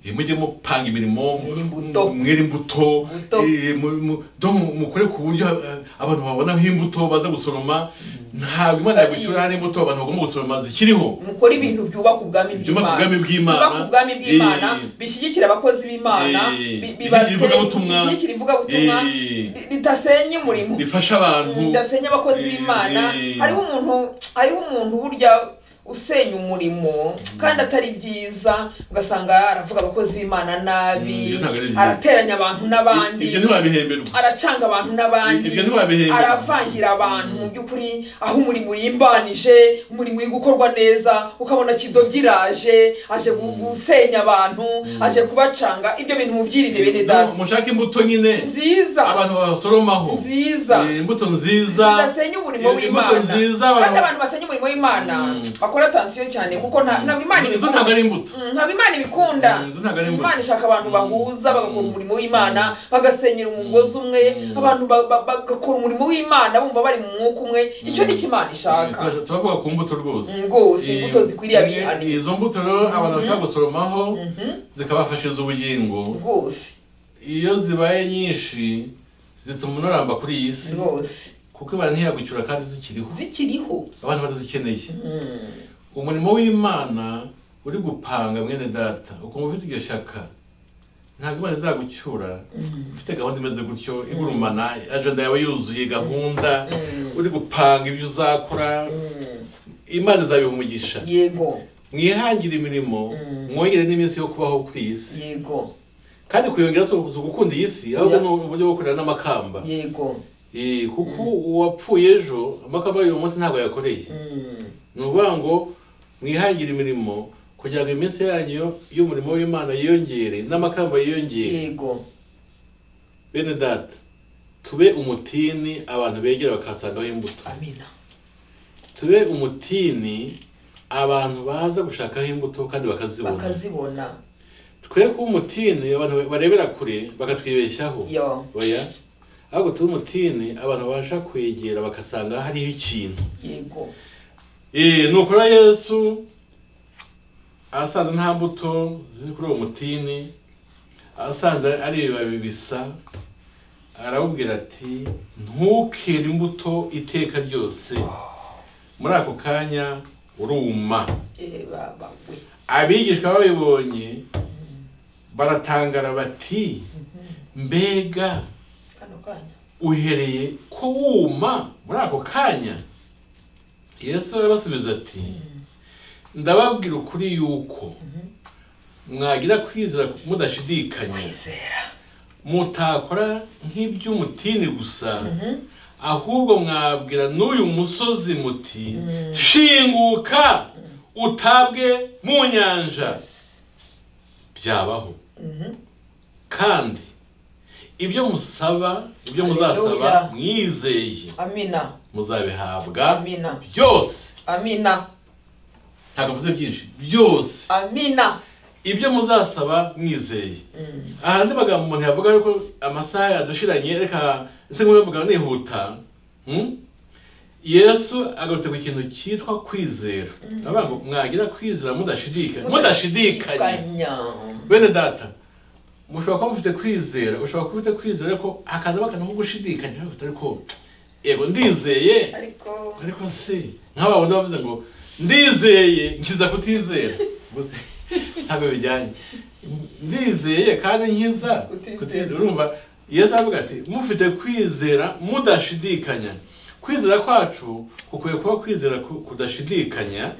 Speaker 1: Eh, mujye mupanga imirimo
Speaker 2: Mwere imbuto.
Speaker 1: mwere imbuto
Speaker 2: Imbuto.
Speaker 1: eh, mu- mu- do- mukore ku buryo eh, abantu babonaho imbuto baza gusoroma ntabwo imana yagucyura hari imbuto abantu bagomba gusoroma zikiriho
Speaker 2: mukora ibintu byubaka ubwami
Speaker 1: Byubaka ubwami bw'Imana.
Speaker 2: byubaka ubwami bw'imana
Speaker 1: Eh.
Speaker 2: bishyigikira abakozi b'imana
Speaker 1: Eh.
Speaker 2: bi-
Speaker 1: Bishyigikira
Speaker 2: bibate-
Speaker 1: ivugabutumwa.
Speaker 2: bishyigikira ivugabutumwa
Speaker 1: Eh.
Speaker 2: ri- ritasenya umurimo
Speaker 1: rifasha abantu
Speaker 2: ndasenya abakozi
Speaker 1: Eh,
Speaker 2: b'imana
Speaker 1: eh.
Speaker 2: hariho umuntu hariho umuntu burya usenya umurimo kandi atari byiza ugasanga aravuga abakozi b'imana nabi
Speaker 1: Mm, ibyo ntabwo ari byiza.
Speaker 2: arateranya abantu n'abandi
Speaker 1: ibyo ntiwabihemberwa
Speaker 2: aracanga abantu n'abandi
Speaker 1: Ibyo ntiwabihemberwa.
Speaker 2: aravangira abantu mu by'ukuri aho umurimo urimbanije umurimo uri gukorwa neza ukabona kidobyi iraje aje gu- gusenya abantu aje kubacanga ibyo bintu mubyirinde bene
Speaker 1: No,
Speaker 2: data
Speaker 1: mushake imbuto nyine
Speaker 2: nziza
Speaker 1: abantu basoromaho
Speaker 2: nziza
Speaker 1: Eh, imbuto nziza
Speaker 2: zidasenya umurimo
Speaker 1: imbuto
Speaker 2: w'imana
Speaker 1: nziza
Speaker 2: kandi
Speaker 1: abantu-
Speaker 2: abantu basenya umurimo w'imana bakora tansiyo cyane kuko nta- ntabwo imana
Speaker 1: izo
Speaker 2: ibikunda
Speaker 1: ntabwo ari imbuto
Speaker 2: Mm, ntabwo imana ibikunda
Speaker 1: Mm, izo ntabwo ari imbuto.
Speaker 2: imana ishaka abantu bahuza bagakora umurimo w'imana bagasenyera umugozi umwe abantu ba- ba- bagakora umurimo w'imana bumva bari mu mwuka umwe icyo ni cyo imana ishaka
Speaker 1: Turashaka- turavuga ku mbuto rwose
Speaker 2: Mm, rwose,
Speaker 1: Eh,
Speaker 2: imbuto zikwiriye
Speaker 1: eh,
Speaker 2: abihanirwa.
Speaker 1: izo mbuto rero abantu bashobora gusoromaho zikabafashiriza ubugingo
Speaker 2: rwose
Speaker 1: iyo zibaye nyinshi zituma unaramba kuri iyi si
Speaker 2: rwose
Speaker 1: kuko imana ntiyagucyura kandi zikiriho
Speaker 2: zikiriho
Speaker 1: abantu batazikeneye
Speaker 2: Mm,
Speaker 1: umurimo w'imana uri gupanga mwene data ukumva ufite iryo shaka ntabwo imana izagucyura ufite gahunda imeze gutyo igurumana ajenda yawe yuzuye gahunda uri gupanga ibyo uzakora
Speaker 2: mm,
Speaker 1: imana izabiha umugisha
Speaker 2: yego
Speaker 1: mwihangire imirimo mwongere n'iminsi yo kubaho kuri iyi si
Speaker 2: yego
Speaker 1: kandi kuyongera si ugukunda iyi si ahubwo ni uburyo bwo kurera n'amakamba
Speaker 2: yego
Speaker 1: Eh, kuko uwapfuye ejo amakamba y'uyu munsi ntabwo yakoreye
Speaker 2: Mm.
Speaker 1: ni ukuvuga ngo mwihangire imirimo kugira ngo iminsi yanyu y'umurimo w'imana yiyongere n'amakamba yiyongere
Speaker 2: yego
Speaker 1: bene data tube umutini abantu begera bakasangaho imbuto
Speaker 2: amina
Speaker 1: tube umutini abantu baza gushakaho imbuto kandi bakazibona
Speaker 2: bakazibona
Speaker 1: twe kuba umutini abantu barebera kure bakatwibeshyaho
Speaker 2: yo
Speaker 1: oya ahubwo tube umutini abantu babasha kwegera bagasanga hariho ikintu
Speaker 2: yego
Speaker 1: Eh, nukora yesu asanze nta mbuto ziri kuri uwo mutini asanze ari ibibabi bisa aramubwira ati ntukere imbuto iteka ryose muri ako kanya uruma
Speaker 2: Eh, ba- bagwe
Speaker 1: abigishwa babibonye baratangara bati mbega
Speaker 2: kano kanya
Speaker 1: uhereye ko wuma muri ako kanya yesu arabasubiza ati ndababwira ukuri yuko mwagira kwizera mudashidikanya
Speaker 2: kwizera
Speaker 1: mutakora nk'iby'umutini gusa
Speaker 2: Mhm.
Speaker 1: ahubwo mwabwira n'uyu musozi muti shinguka utabwe mu nyanja byabaho
Speaker 2: Mhm.
Speaker 1: kandi ibyo musaba ibyo
Speaker 2: Hallelujah.
Speaker 1: muzasaba mwizeye
Speaker 2: amina
Speaker 1: muzabihabwa
Speaker 2: amina
Speaker 1: byose
Speaker 2: amina
Speaker 1: ntabwo mvuze byinshi byose
Speaker 2: amina
Speaker 1: ibyo muzasaba mwizeye
Speaker 2: Mm.
Speaker 1: aha andi magambo umuntu yavuga yuko amasaha yadushiranye reka ese nk'ubivuga nihuta hmm? yesu agarutse ku kintu cyitwa kwizera avuga ngo mwagira kwizera mudashidikanya mudashidikanye
Speaker 2: Mudashidikanya.
Speaker 1: bene data mushobora kuba mufite kwizera ushobora kuba ufite kwizera ariko hakaza bakana nko gushidikanya ariko ariko yego ndizeye
Speaker 2: ariko
Speaker 1: ariko se nk'aba bundi bavuze ngo ndizeye nkiza kutizera gusa ntabwo bijyanye ndizeye kandi nkiza
Speaker 2: Kutizera.
Speaker 1: kutizera urumva yesu aravuga ati mufite kwizera mudashidikanya kwizera kwacu kukwiye kuba kwizera ku- kudashidikanya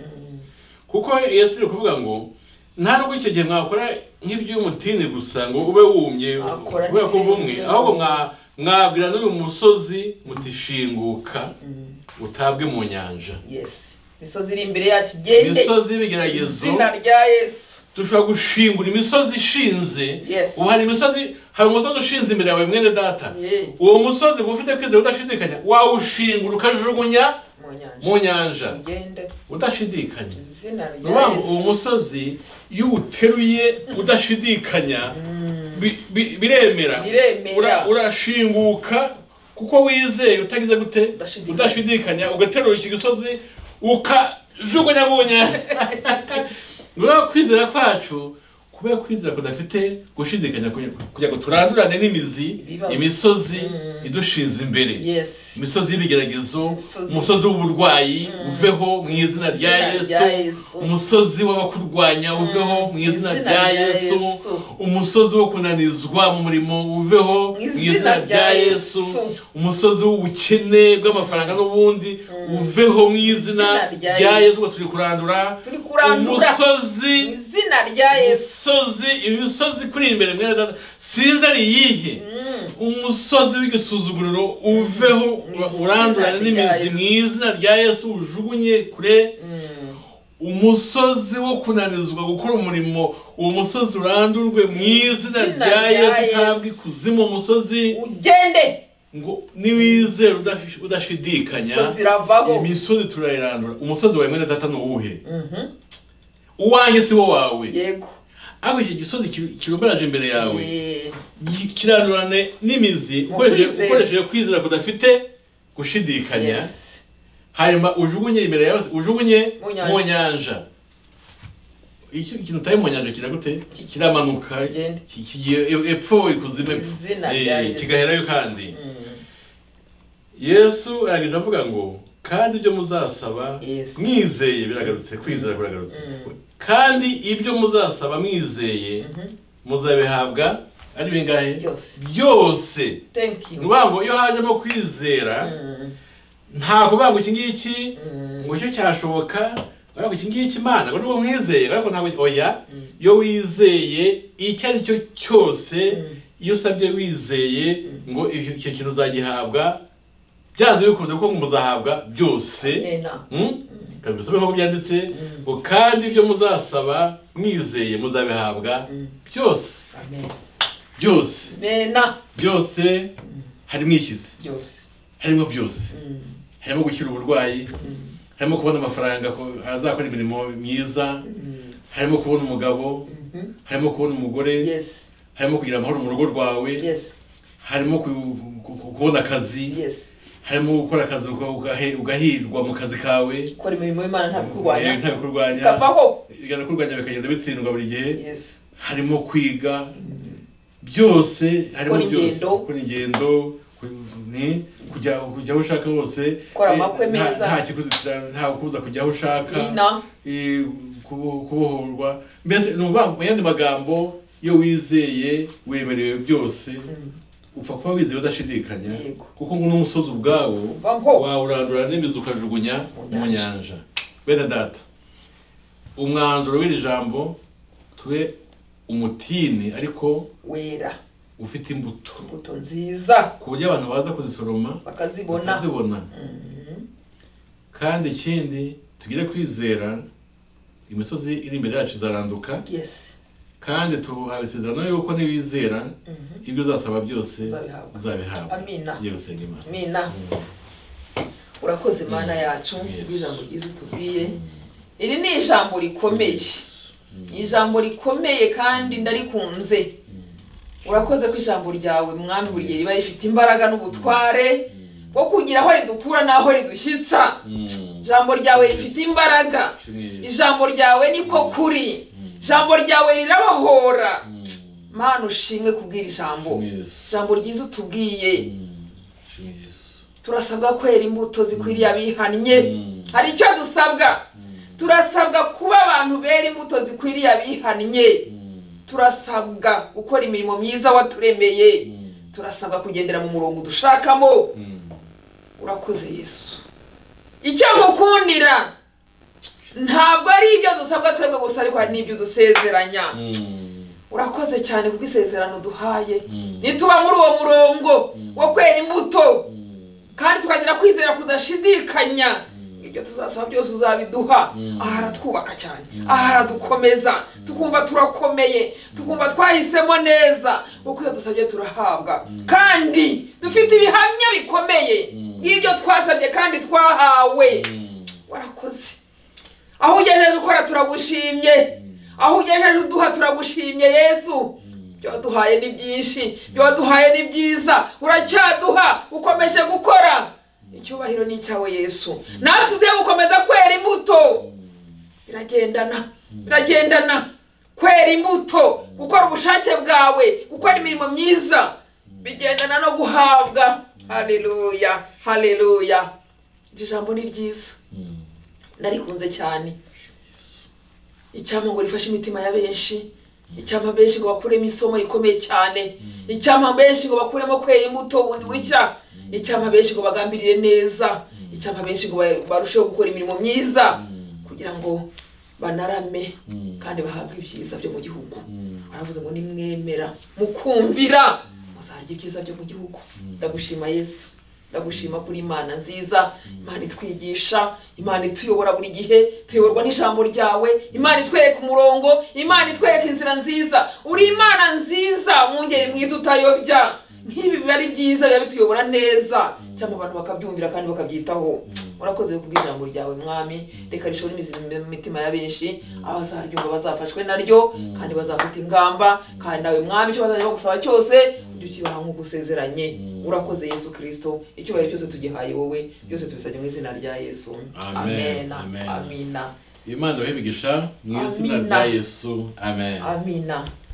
Speaker 1: kuko yesu ari kuvuga ngo nta nubwo icyo gihe mwakora nk'iby'umutini gusa ngo ube wumye
Speaker 2: Mwakora
Speaker 1: kubera ko uva umwe
Speaker 2: neza.
Speaker 1: ahubwo mwa- mwabwira n'uyu musozi muti shinguka
Speaker 2: Mm.
Speaker 1: utabwe mu nyanja
Speaker 2: yes misozi iri imbere yacu igende
Speaker 1: imisozi y'ibigeragezo
Speaker 2: izina rya yesu
Speaker 1: dushobora gushingura imisozi ishinze
Speaker 2: Yes.
Speaker 1: ubu hari imisozi hari umusozi ushinze imbere yawe mwene data
Speaker 2: Yeah.
Speaker 1: uwo musozi uba ufite kwizera udashidikanya wawushingura ukajugunya
Speaker 2: mu nyanja
Speaker 1: mu nyanja
Speaker 2: igende
Speaker 1: udashidikanya
Speaker 2: izina
Speaker 1: ni
Speaker 2: rya
Speaker 1: ukuvuga ngo uwo
Speaker 2: yesu
Speaker 1: musozi iyo uteruye udashidikanya bi- bi- biremera
Speaker 2: Biremera.
Speaker 1: Ura- urashinguka kuko wizeye utagize gute
Speaker 2: Udashidikanya.
Speaker 1: udashidikanya ugaterura iki gisozi ukajugunya mu nyanja niba kwizera kwacu kubera kwizera kudafite gushidikanya kugira- kugira ngo turandurane n'imizi
Speaker 2: Ibibazo.
Speaker 1: imisozi
Speaker 2: Mm.
Speaker 1: idushinze imbere
Speaker 2: yes
Speaker 1: imisozi y'ibigeragezo
Speaker 2: Imisozi.
Speaker 1: umusozi w'uburwayi uveho mu izina rya
Speaker 2: Izina
Speaker 1: yesu
Speaker 2: rya Yesu.
Speaker 1: umusozi w'abakurwanya uveho mu izina rya yesu umusozi wo kunanizwa mu murimo uveho mu izina rya yesu umusozi w'ubukene bw'amafaranga n'ubundi uveho mu izina
Speaker 2: Izina rya
Speaker 1: rya yesu
Speaker 2: Yesu.
Speaker 1: ngo turi kurandura
Speaker 2: turi kurandura
Speaker 1: umusozi
Speaker 2: mu izina rya yesu
Speaker 1: imisozi imisozi kuri imbere mwene data sinzi ari iyihe umusozi w'igisuzuguriro uveho ura- urandurane
Speaker 2: Mu izina
Speaker 1: n'imizi
Speaker 2: rya Yesu.
Speaker 1: mu izina rya yesu ujugunye kure umusozi wo kunanizwa gukora umurimo uwo musozi urandurwe mu izina
Speaker 2: Izina
Speaker 1: rya
Speaker 2: rya
Speaker 1: yesu utabwa
Speaker 2: Yesu.
Speaker 1: ikuzimu umusozi
Speaker 2: ugende
Speaker 1: ngo niwizera udafi- udashidikanya
Speaker 2: imisozi iravaho
Speaker 1: imisozi turayirandura umusozi wawe mwene data ni uwuhe
Speaker 2: Mhm.
Speaker 1: uwanjye si wo wawe
Speaker 2: yego
Speaker 1: ariko icyo gisozi ki- kirumbaraje imbere yawe
Speaker 2: Eh,
Speaker 1: gi- kirandurane n'imizi
Speaker 2: Mu
Speaker 1: ukoresheje
Speaker 2: kwizera.
Speaker 1: ukoresheje kwizera kudafite gushidikanya
Speaker 2: yes.
Speaker 1: hanyuma ujugunye imbere yawe ujugunye
Speaker 2: Mu nyanja.
Speaker 1: mu nyanja icyo ikintu utaye mu nyanja kira gute kiramanuka
Speaker 2: Kigenda.
Speaker 1: ki- kigiye e- epfo ikuzimu epfo
Speaker 2: Izina
Speaker 1: Eh,
Speaker 2: rya Yesu.
Speaker 1: kigaherayo kandi
Speaker 2: Mm.
Speaker 1: yesu aragenda avuga ngo kandi ibyo muzasaba
Speaker 2: Yes.
Speaker 1: mwizeye biragarutse kwizera biragarutse
Speaker 2: Mm.
Speaker 1: kandi ibyo muzasaba mwizeye
Speaker 2: Mhm.
Speaker 1: muzabihabwa ari bingahe
Speaker 2: Byose.
Speaker 1: byose
Speaker 2: thank
Speaker 1: ni
Speaker 2: you
Speaker 1: ukuvuga ngo iyo hajemo kwizera
Speaker 2: Mm.
Speaker 1: nta kuvuga ngo iki ngiki
Speaker 2: Mm.
Speaker 1: ngo icyo cyashoboka ariko iki ngiki imana ngo nubwo nkwizeye ariko ntabwo oya
Speaker 2: Mm.
Speaker 1: iyo wizeye icyo ari cyo cyose
Speaker 2: Mm.
Speaker 1: iyo usabye wizeye ngo ibyo- icyo kintu uzagihabwa byanze bikunze ko muzahabwa byose
Speaker 2: Amena.
Speaker 1: Mm? Reka mbisome nk'uko byanditse ngo kandi ibyo muzasaba mwizeye muzabihabwa byose
Speaker 2: Amen.
Speaker 1: byose
Speaker 2: Amena.
Speaker 1: byose harimo ikizi
Speaker 2: Byose.
Speaker 1: harimo byose
Speaker 2: Mm.
Speaker 1: harimo gukira uburwayi
Speaker 2: Mm.
Speaker 1: harimo kubona amafaranga ko- azakora imirimo myiza
Speaker 2: Mm.
Speaker 1: harimo kubona umugabo
Speaker 2: Mhm.
Speaker 1: harimo kubona umugore
Speaker 2: Yes.
Speaker 1: harimo kugira amahoro mu rugo rwawe
Speaker 2: Yes.
Speaker 1: harimo ku- ku- ku- kubona akazi
Speaker 2: Yes.
Speaker 1: harimo gukora akazi uga- ugahe- ugahirwa mu kazi kawe
Speaker 2: Ukora imirimo y'Imana nta
Speaker 1: Eh,
Speaker 2: bikurwanya.
Speaker 1: ntabikurwanya
Speaker 2: Kavaho.
Speaker 1: bigana kurwanya bikagenda bitsindwa buri gihe
Speaker 2: Yes.
Speaker 1: harimo kwiga byose harimo
Speaker 2: Gukora
Speaker 1: byose
Speaker 2: ingendo.
Speaker 1: gukora ingendo ku- ni kujya kujya aho ushaka hose
Speaker 2: Gukora
Speaker 1: Eh,
Speaker 2: amakwe
Speaker 1: nta-
Speaker 2: meza.
Speaker 1: nta kikuzitira nta kubuza kujya aho ushaka
Speaker 2: Ina.
Speaker 1: eh, kubo- kubohorwa mbese ni ukuvuga mu yandi magambo iyo wizeye wemerewe byose
Speaker 2: Mm.
Speaker 1: upfa kuba wizeye udashidikanya
Speaker 2: Yego.
Speaker 1: kuko ngo n'umusozi ubwawo
Speaker 2: Vaho.
Speaker 1: wawurandura n'imizi ukajugunya
Speaker 2: Mu
Speaker 1: mu nyanja bene data umwanzuro w'iri jambo tube umutini ariko
Speaker 2: Wera.
Speaker 1: ufite imbuto
Speaker 2: Imbuto nziza.
Speaker 1: ku buryo abantu baza kuzisoroma
Speaker 2: Bakazibona.
Speaker 1: bakazibona
Speaker 2: Mm.
Speaker 1: kandi ikindi tugire kwizera imisozi iri imbere yacu izaranduka
Speaker 2: Yes.
Speaker 1: kandi tuhawe isezerano yuko nibizera
Speaker 2: Mhm.
Speaker 1: ibyo uzasaba byose
Speaker 2: Uzabihabwa.
Speaker 1: uzabihabwa
Speaker 2: Amina.
Speaker 1: Tugiye gusenga Imana
Speaker 2: Amena.
Speaker 1: Mm.
Speaker 2: urakoze mana yacu
Speaker 1: Yes.
Speaker 2: ijambo ryiza utubwiye iri ni ijambo rikomeye ni ijambo rikomeye kandi ndarikunze urakoze ko ijambo ryawe mwami buri gihe riba rifite imbaraga n'ubutware bwo kugira aho ridukura n'aho ridushyitsa
Speaker 1: Mm.
Speaker 2: ijambo ryawe rifite imbaraga
Speaker 1: Shimwe Yesu.
Speaker 2: ijambo ryawe niko kuri ijambo ryawe rirabahora mana ushimwe kubwira ijambo
Speaker 1: Shimwe Yesu.
Speaker 2: ijambo ryiza utubwiye
Speaker 1: Mm. Shimwe Yesu.
Speaker 2: turasabwa kwera imbuto zikwiriye abihannye
Speaker 1: Mm.
Speaker 2: hari icyo dusabwa turasabwa kuba abantu bera imbuto zikwiriye abihannye
Speaker 1: Mm.
Speaker 2: turasabwa gukora imirimo myiza waturemeye
Speaker 1: Mm.
Speaker 2: turasabwa kugendera mu murongo dushakamo
Speaker 1: Mm.
Speaker 2: urakoze yesu icyo ngukundira ntabwo ari ibyo dusabwa twebwe gusa ariko hari n'ibyo dusezeranya
Speaker 1: Mm.
Speaker 2: urakoze cyane kuko isezerano duhaye
Speaker 1: Mm.
Speaker 2: nituba muri uwo murongo
Speaker 1: Mm.
Speaker 2: wo kwera imbuto
Speaker 1: Mm.
Speaker 2: kandi tukagira kwizera kudashidikanya ibyo tuzasaba byose uzabiduha
Speaker 1: Mm.
Speaker 2: aha aratwubaka cyane
Speaker 1: Mm.
Speaker 2: aha aradukomeza tukumva turakomeye tukumva twahisemo neza kuko iyo dusabye turahabwa kandi dufite ibihamya bikomeye
Speaker 1: Mm.
Speaker 2: by'ibyo twasabye kandi twahawe
Speaker 1: Mm.
Speaker 2: warakoze aho ugejeje ukora turagushimye aho ugejeje uduha turagushimye yesu ibyo waduhaye ni byinshi ibyo waduhaye ni byiza uracyaduha ukomeje gukora icyubahiro ni icyawe yesu natwe tugiye gukomeza kwera imbuto biragendana biragendana kwera imbuto gukora ubushake bwawe gukora imirimo myiza bigendana no guhabwa haleluya haleluya iri jambo ni ryiza
Speaker 1: Mm.
Speaker 2: narikunze cyane icyampa ngo rifashe imitima ya benshi icyampa benshi ngo bakuremo isomo rikomeye cyane icyampa benshi ngo bakuremo kwera imbuto bundi bushya icyampa benshi ngo bagambirire neza icyampa benshi ngo ba- barusheho gukora imirimo myiza kugira ngo banarame
Speaker 1: Mm.
Speaker 2: kandi bahabwe ibyiza byo mu gihugu
Speaker 1: Mm.
Speaker 2: baravuze ngo nimwemera mukumvira muzarya ibyiza byo mu gihugu ndagushima yesu ndagushima kuri imana nziza imana itwigisha imana ituyobora buri gihe tuyoborwa n'ijambo ryawe imana itwereka umurongo imana itwereka inzira nziza uri imana nziza mwungeri mwiza utayobya nk'ibi biba ari byiza biba bituyobora neza cyangwa abantu bakabyumvira kandi bakabyitaho urakoze kubw'ijambo ijambo ryawe mwami reka rishobora imizi mu mitima ya benshi abazaryumva bazafashwe naryo kandi bazafata ingamba kandi nawe mwami icyo bazajya bagusaba cyose ujye ukibaha nk'uko usezeranye urakoze yesu kirisito icyubahiro cyose tugihaye wowe byose tubisabye mu izina rya yesu
Speaker 1: Amen.
Speaker 2: amena
Speaker 1: Amen.
Speaker 2: amina
Speaker 1: imana bahe imigisha mu izina
Speaker 2: Amina.
Speaker 1: rya yesu amen
Speaker 2: amina